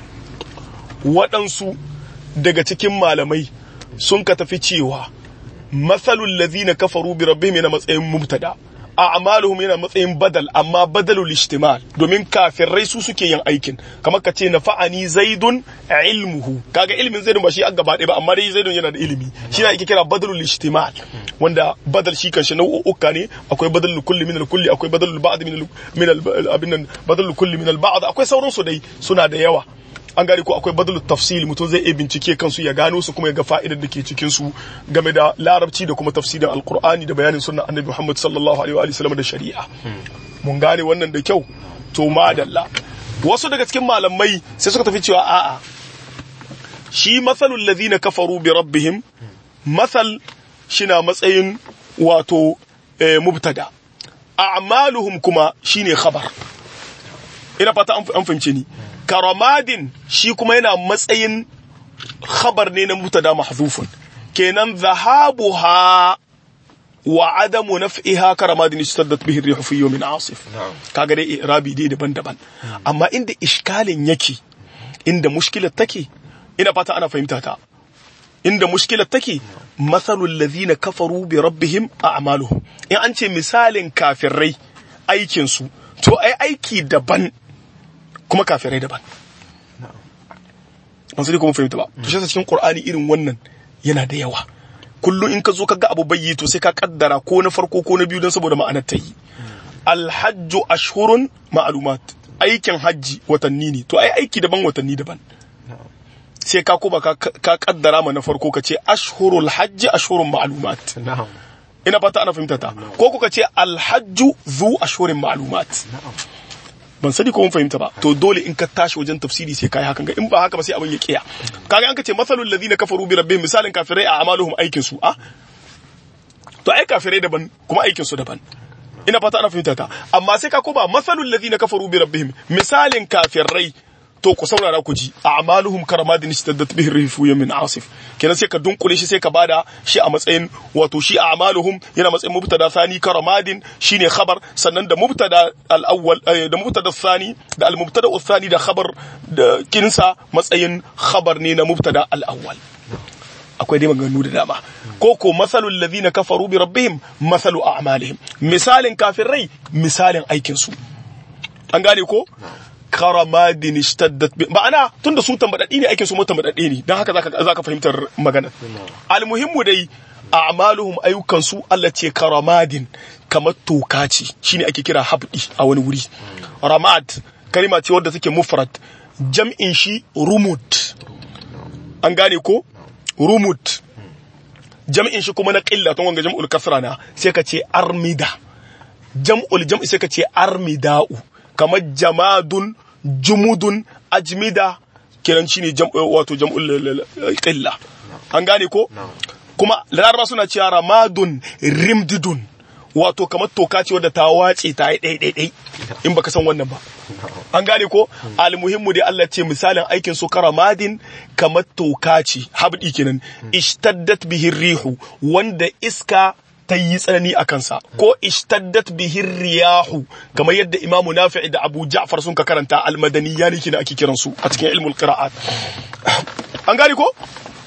waɗansu daga cikin malamai sun ka tafi cewa masalul ladina kafaru bi rabbihim yana matsayin mubtada a'maluhum yana matsayin badal amma badalul ishtimal domin kafirai su suke yin aikin kamar ka ce nafa'ani zaidun ilmuhu kaga ilmin zaidun ba shi an gaba ɗaya ba amma dai zaidun yana da ilimi shi na ake kira badalul ishtimal wanda badal shi kanshi nau'uka ne akwai badalul kulli min kulli akwai badalul ba'd min min abin nan badalul kulli min al ba'd akwai sauran su dai suna da yawa an gane ko akwai badalul tafsil mutum zai iya bincike kansu ya gano su kuma ya ga fa'idar da ke cikin su game da larabci da kuma tafsirin alqur'ani da bayanin sunnan annabi Muhammad sallallahu alaihi wa sallam da shari'a mun gane wannan da kyau to madalla wasu daga cikin malamai sai suka tafi cewa a'a shi masalul ladina kafaru bi rabbihim masal shina matsayin wato mubtada a'maluhum kuma shine khabar ina fata an fahimce ni karamadin shi kuma yana matsayin khabar ne na mubtada mahzufun kenan zahabuha wa adamu naf'iha karamadin istaddat bihi ar-rih fi yawmin asif kaga dai irabi dai daban-daban amma inda iskalin yake inda mushkilar take ina fata ana fahimta ta inda mushkilar take masalul ladhina kafaru bi rabbihim a'maluhum in an ce misalin kafirai aikin su to ai aiki daban kuma kafirai daban ban sai kuma fahimta ba to shi cikin qur'ani irin wannan yana da yawa kullum in ka zo ka ga abu bayyi to sai ka kaddara ko na farko ko na biyu don saboda ma'anar ta yi alhajju ashhurun ma'lumat aikin hajji watanni ne to ai aiki daban watanni daban sai ka kuma ka kaddara ma na farko ka ce ashhurul hajji ashhurun ma'lumat ina fata ana fahimta ta ko kuka ce alhajju zu ashhurin ma'lumat ban sani ko mun fahimta ba to dole in ka tashi wajen tafsiri sai kai hakan ga in ba haka ba sai abin ya kiya kaga an ka ce masalul ladina kafaru bi rabbihim misalin kafirai a amaluhum aikin su a to ai kafirai daban kuma aikin su daban ina fata ana fahimta ta amma sai ka koma masalul ladina kafaru bi rabbihim misalin kafirai to ku saurara ku ji a'maluhum karamadin istaddat bihi rifu yamin asif kenan sai ka dunkule shi sai ka bada shi a matsayin wato shi a'maluhum yana matsayin mubtada thani karamadin shine khabar sannan da mubtada al-awwal da mubtada thani da al-mubtada thani da khabar da kinsa matsayin khabar ne na mubtada al-awwal akwai dai maganganu da dama ko ko masalul ladina kafaru bi rabbihim masalu a'malihim misalin kafirai misalin aikin su an gane ko karamadin ishtaddat bi ma'ana tunda su tambadaddi ne aikin su mu tambadaddi ne dan haka zaka zaka fahimtar magana almuhimmu dai a'maluhum ayyukan su Allah ce karamadin kamar toka ce shine ake kira habdi a wani wuri ramad kalima ce wadda take mufrad jam'in shi rumud an gane ko rumud jam'in shi kuma na qilla tun wanga jam'ul kasra na sai ka ce armida jam'ul jam'i sai ka ce armida'u kamar jamadun jumudun ajmida kenan shine wato jam'ul qilla an gane ko kuma laraba suna cewa ramadun rimdidun wato kamar toka ce wadda ta wace ta yi ɗai ɗai in baka san wannan ba an gane ko almuhimmu dai Allah ce misalin aikin su karamadin kamar toka ce habdi kenan ishtaddat bihi rihu wanda iska ta yi tsanani a kansa ko ishtaddat bihi riyahu kamar yadda imamu nafi'i da abu ja'far sun ka karanta almadaniya ne kina ake kiransu a cikin ilmul qira'at an gane ko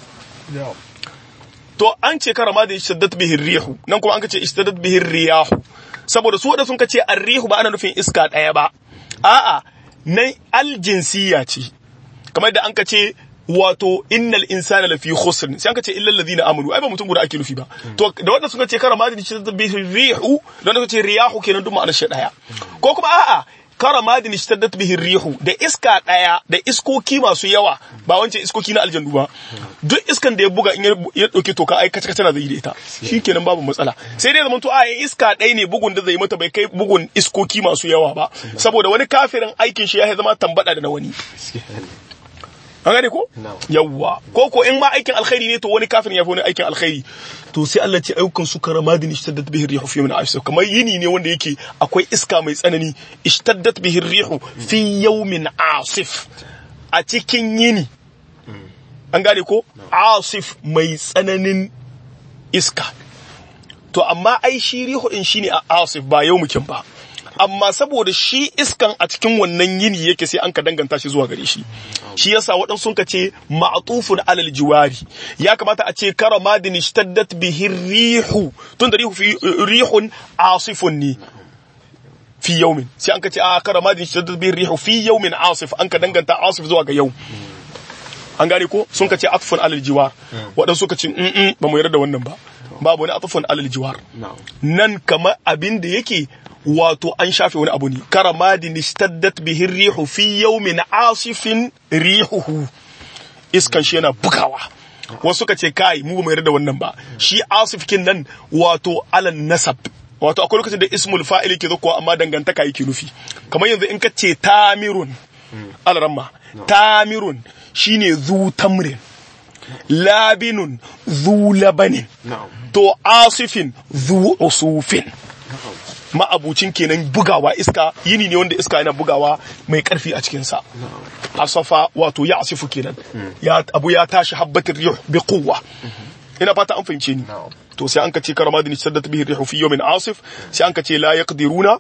to an ce karama da ishtaddat bihi rihu nan kuma an ce ishtaddat bihi riyahu saboda su wanda sun ce arrihu ba ana nufin iska daya ba a'a nan aljinsiya ce kamar da an ka ce wato innal insana lafi khusr sai an ce illal ladina amanu ai ba mutum guda ake nufi ba to da wanda suka ce karama da ishtaddat bihi rihu da wanda suka ce riyahu kenan duk ma'anar shi daya ko kuma a'a karamadin ishtaddat bihi rihu da iska daya da iskoki masu yawa ba wancan iskoki na aljannu ba duk iskan da ya buga in ya dauke toka ai kace kace na zai da ita shikenan babu matsala sai dai zaman to a iska ɗaya ne bugun da zai mata bai kai bugun iskoki masu yawa ba saboda wani kafirin aikin shi ya zama tambada da na wani an gane ko yawwa ko ko in ma aikin alkhairi ne to wani kafin ya fi wani aikin alkhairi to sai Allah ce ayyukan su karamadin ishtaddat bihi rihu fi min asif kamar yini ne wanda yake akwai iska mai tsanani ishtaddat bihi rihu fi yawmin asif a cikin yini an gane ko asif mai tsananin iska to amma ai shi rihu din shine a asif ba yau mukin ba amma saboda shi iskan a cikin wannan yini yake sai an ka danganta shi zuwa gare shi shi yasa waɗansu sun ka ce ma'tufun alal jiwari ya kamata a ce karamadin ishtaddat bihi rihu tun da rihu fi rihun asifun ne fi yaumin sai an ka ce a karamadin ishtaddat bihi rihu fi yaumin asif an ka danganta asif zuwa ga yau an gane ko sun ka ce atfun alal jiwar waɗansu suka ce ba mu yarda da wannan ba babu wani atfun alal jiwar nan kamar abin da yake wato an shafe wani abu ne karamadin istaddat bihi rihu fi yawmin asifin rihuhu iskan shi yana bugawa wasu ka ce kai mu ba mu yarda da wannan ba shi asifkin nan wato alan nasab wato akwai lokacin da ismul fa'il ke zakuwa amma dangantaka yake nufi kamar yanzu in ka ce tamirun alramma tamirun shine zu tamrin labinun zu labanin to asifin zu usufin ma'abucin kenan bugawa iska yini ne wanda iska yana bugawa mai karfi a cikin sa asafa wato ya asifu kenan ya abu ya tashi habbatir rih bi quwwa ina fata an fahimce ni na'am to sai an ka ce karamadin saddat bihi rihu fi yawmin asif sai an ka ce la yaqdiruna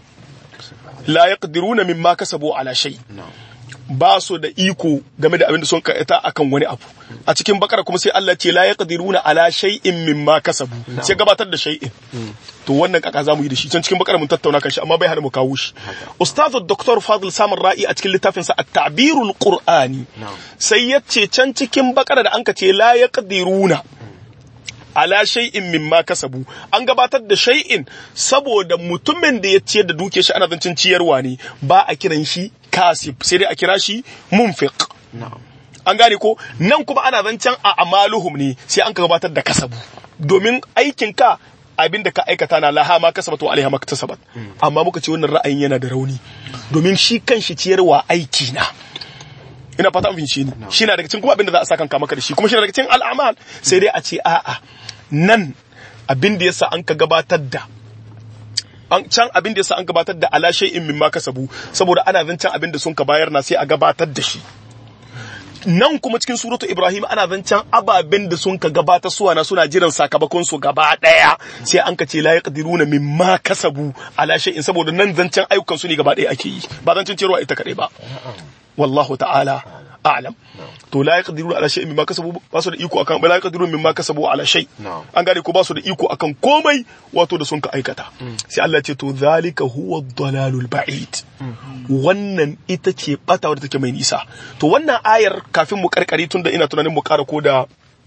la yaqdiruna mimma kasabu ala shay na'am ba su da iko game da abin da sun kaita akan wani abu a cikin bakara kuma sai Allah ce la yaqdiruna ala shay'in mimma kasabu sai gabatar da shay'in to wannan kaka zamu yi da shi can cikin bakara mun tattauna kan shi amma bai hana mu kawo shi ustazu dr fadil samar ra'i a cikin littafin sa at-ta'birul qur'ani Na'am. sai yace can cikin bakara da anka ce la yaqdiruna ala shay'in mimma kasabu an gabatar da shay'in saboda mutumin da ya ciyar da duke shi ana zancin ciyarwa ne ba a kiran shi kasib sai dai a kira shi munfiq na'am an gane ko nan kuma ana zancen a amaluhum ne sai an ka gabatar da kasabu domin aikin ka abin da ka aikata na laha ma kasabat wa alaiha ma kasabat amma muka ce wannan ra'ayin yana da rauni domin shi kan shi ciyarwa aiki na ina fata an fahimci ni shi na daga cikin kuma abin da za a sa kanka maka da shi kuma shi na daga cikin al'amal sai dai a ce a'a nan abin da yasa an ka gabatar da an can abin da yasa an gabatar da ala shay'in mimma kasabu saboda ana zancen abin da sun ka bayar na sai a gabatar da shi nan kuma cikin suratu Ibrahim ana zancen ababen da sun ka gabata suwa na suna jiran sakamakon su gaba daya sai an ka ce la yaqdiruna mimma kasabu ala shay'in saboda nan zancen ayyukan su ne gaba daya ake yi ba zancen cewa ita kadai ba wallahu ta'ala a'lam to la yaqdiruna ala shay'in mimma kasabu ba su da iko akan ba la yaqdiruna mimma kasabu ala shay Na'am. an gane ko ba su da iko akan komai wato da sun ka aikata sai Allah ya ce to zalika huwa ad-dalalul ba'id wannan ita ce bata wadda take mai nisa to wannan ayar kafin mu karkare tunda ina tunanin mu kara ko da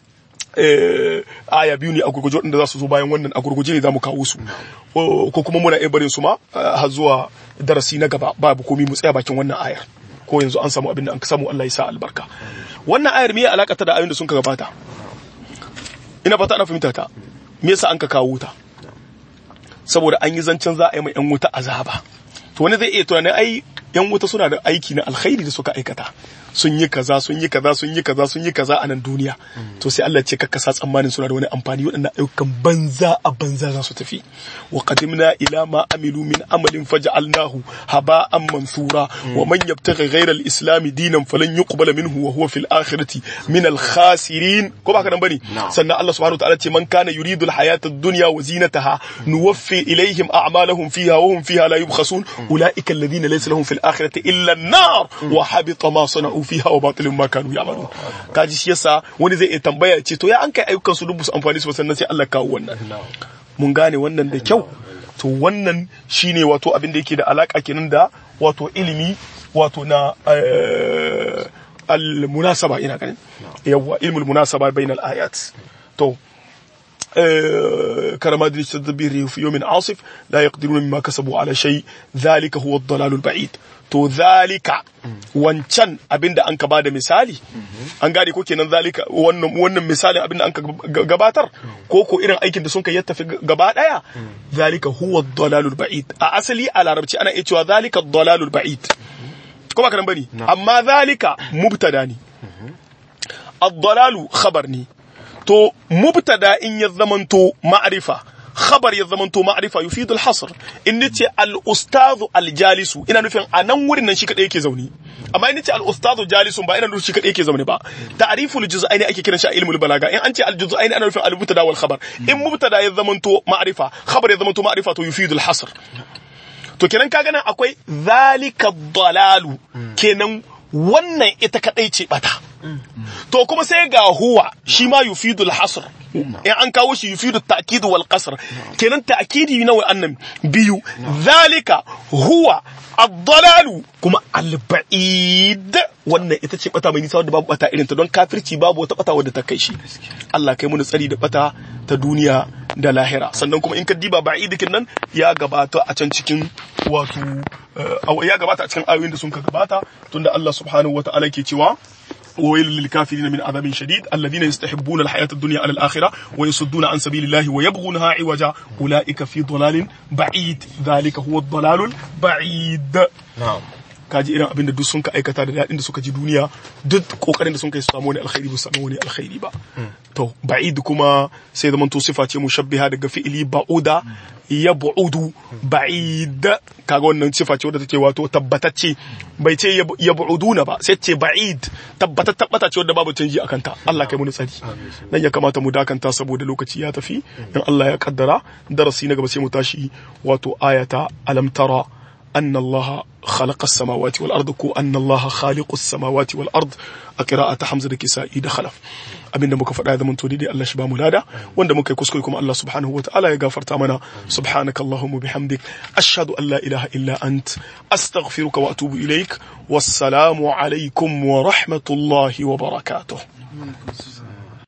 eh, aya biyu ne a gurguje waɗanda za su zo bayan wannan a gurguje ne za mu kawo su O, ko kuma muna iya barin su ma eh, har zuwa darasi na gaba babu komi mu tsaya bakin wannan ayar ko yanzu an samu abin da an samu Allah ya sa albarka wannan ayar me ya alaka ta da ayoyin da sun ka gabata ina fata ana fahimta ta me yasa an ka kawo ta saboda an yi zancen za a yi mai yan wuta azaba to wani zai iya tunanin ai yan wuta suna da aiki na alkhairi da suka aikata sun yi kaza sun yi kaza sun yi kaza sun yi kaza a nan duniya to sai Allah ya ce kakka sa tsammanin suna da wani amfani waɗannan ayyukan banza a banza za su tafi wa qadimna ila ma amilu min amalin faj'alnahu haba'an mansura wa man yabtaghi ghayra al-islam dinan falan yuqbala minhu wa huwa fil akhirati min al-khasirin ko ba ka nan bane Na'am. sannan Allah subhanahu wa ta'ala ce man kana yuridu al-hayata ad-dunya wa zinataha nuwaffi ilayhim a'malahum fiha wa hum fiha la yubkhasun ulaika alladhina laysa lahum fil akhirati illa an-nar wa habita ma sana'u fiha wa batilun ma kanu ya'malun kaji shi yasa wani zai iya tambaya ce to ya an kai ayyukan su dubu su amfani su ba sannan sai Allah kawo wannan mun gane wannan da kyau to wannan shine wato abin da yake da alaka kenan da wato ilimi wato na eh, al-munasaba ina ganin yawwa ilmul munasaba bainal ayat to آه، كرماد يستدبر في يوم عاصف لا يقدرون مما كسبوا على شيء ذلك هو الضلال البعيد to zalika wancan abinda an ka bada misali an gane ko kenan zalika wannan wannan misalin abinda an ka gabatar ko ko irin aikin da sun kai ya tafi gaba daya zalika huwa dalalul ba'id a asali a larabci ana iya cewa zalika dalalul ba'id ko ba karan bane amma zalika mubtada ne ad-dalalu khabar ne to mubtada in ya zamanto ma'rifa khabar ya zamanto ma'rifa yufidu al-hasr in nace al-ustadhu al-jalisu ina nufin a nan wurin nan shi kadai yake zauni amma in nace al-ustadhu jalisun ba ina nufin shi kadai yake zauni ba ta'riful juz'aini ake kiran shi a ilmul balaga in an ce al-juz'aini ana nufin al-mubtada wal khabar in mubtada ya zamanto ma'rifa khabar ya zamanto ma'rifa to yufidu al-hasr to kenan kaga nan akwai zalika dalalu kenan wannan ita kadai ce bata to kuma sai ga huwa shi ma yufidu al-hasr in an kawo shi yufidu at-ta'kid wal qasr kenan ta'kidi na wa'annan biyu zalika huwa ad-dalalu kuma al-ba'id wannan ita ce bata mai nisa wadda babu bata irin ta don kafirci babu wata bata wadda ta kai shi Allah kai mu tsari da bata ta duniya da lahira sannan kuma in ka diba ba'idikin nan ya gabata a can cikin wato eh, ya gabata a cikin ayoyin da sun ka gabata tunda Allah subhanahu wata'ala ke cewa وويل للكافرين من عذاب شديد الذين يستحبون الحياة الدنيا على الآخرة ويصدون عن سبيل الله ويبغونها عوجا أولئك في ضلال بعيد ذلك هو الضلال البعيد na'am kaji irin abin da duk sun ka aikata da daɗin da suka ji duniya duk kokarin da sun kai su samu wani alkhairi ba su samu wani alkhairi ba to ba'id kuma sai zaman to sifa ce mushabbiha daga fi'ili ba'uda ya bu'udu ba'id kaga wannan sifa ce wadda take wato tabbatacce bai ce ya bu'uduna ba sai ce ba'id tabbata tabbata ce wadda babu canji akan ta Allah kai mu tsari nan ya kamata mu dakanta saboda lokaci ya tafi in Allah ya kaddara darasi na gaba sai mu tashi wato ayata alam tara أن الله خلق السماوات والأرض كو أن الله خالق السماوات والأرض قراءة حمزة كسائي دخلف abin da muka faɗa ya zama to daidai Allah shi ba mu lada wanda muka yi kuskure kuma Allah subhanahu wa ta'ala ya gafarta mana subhanaka allahumma bihamdik ashhadu an la ilaha illa ant astaghfiruka wa atubu ilaik wassalamu alaikum wa rahmatullahi wa barakatuh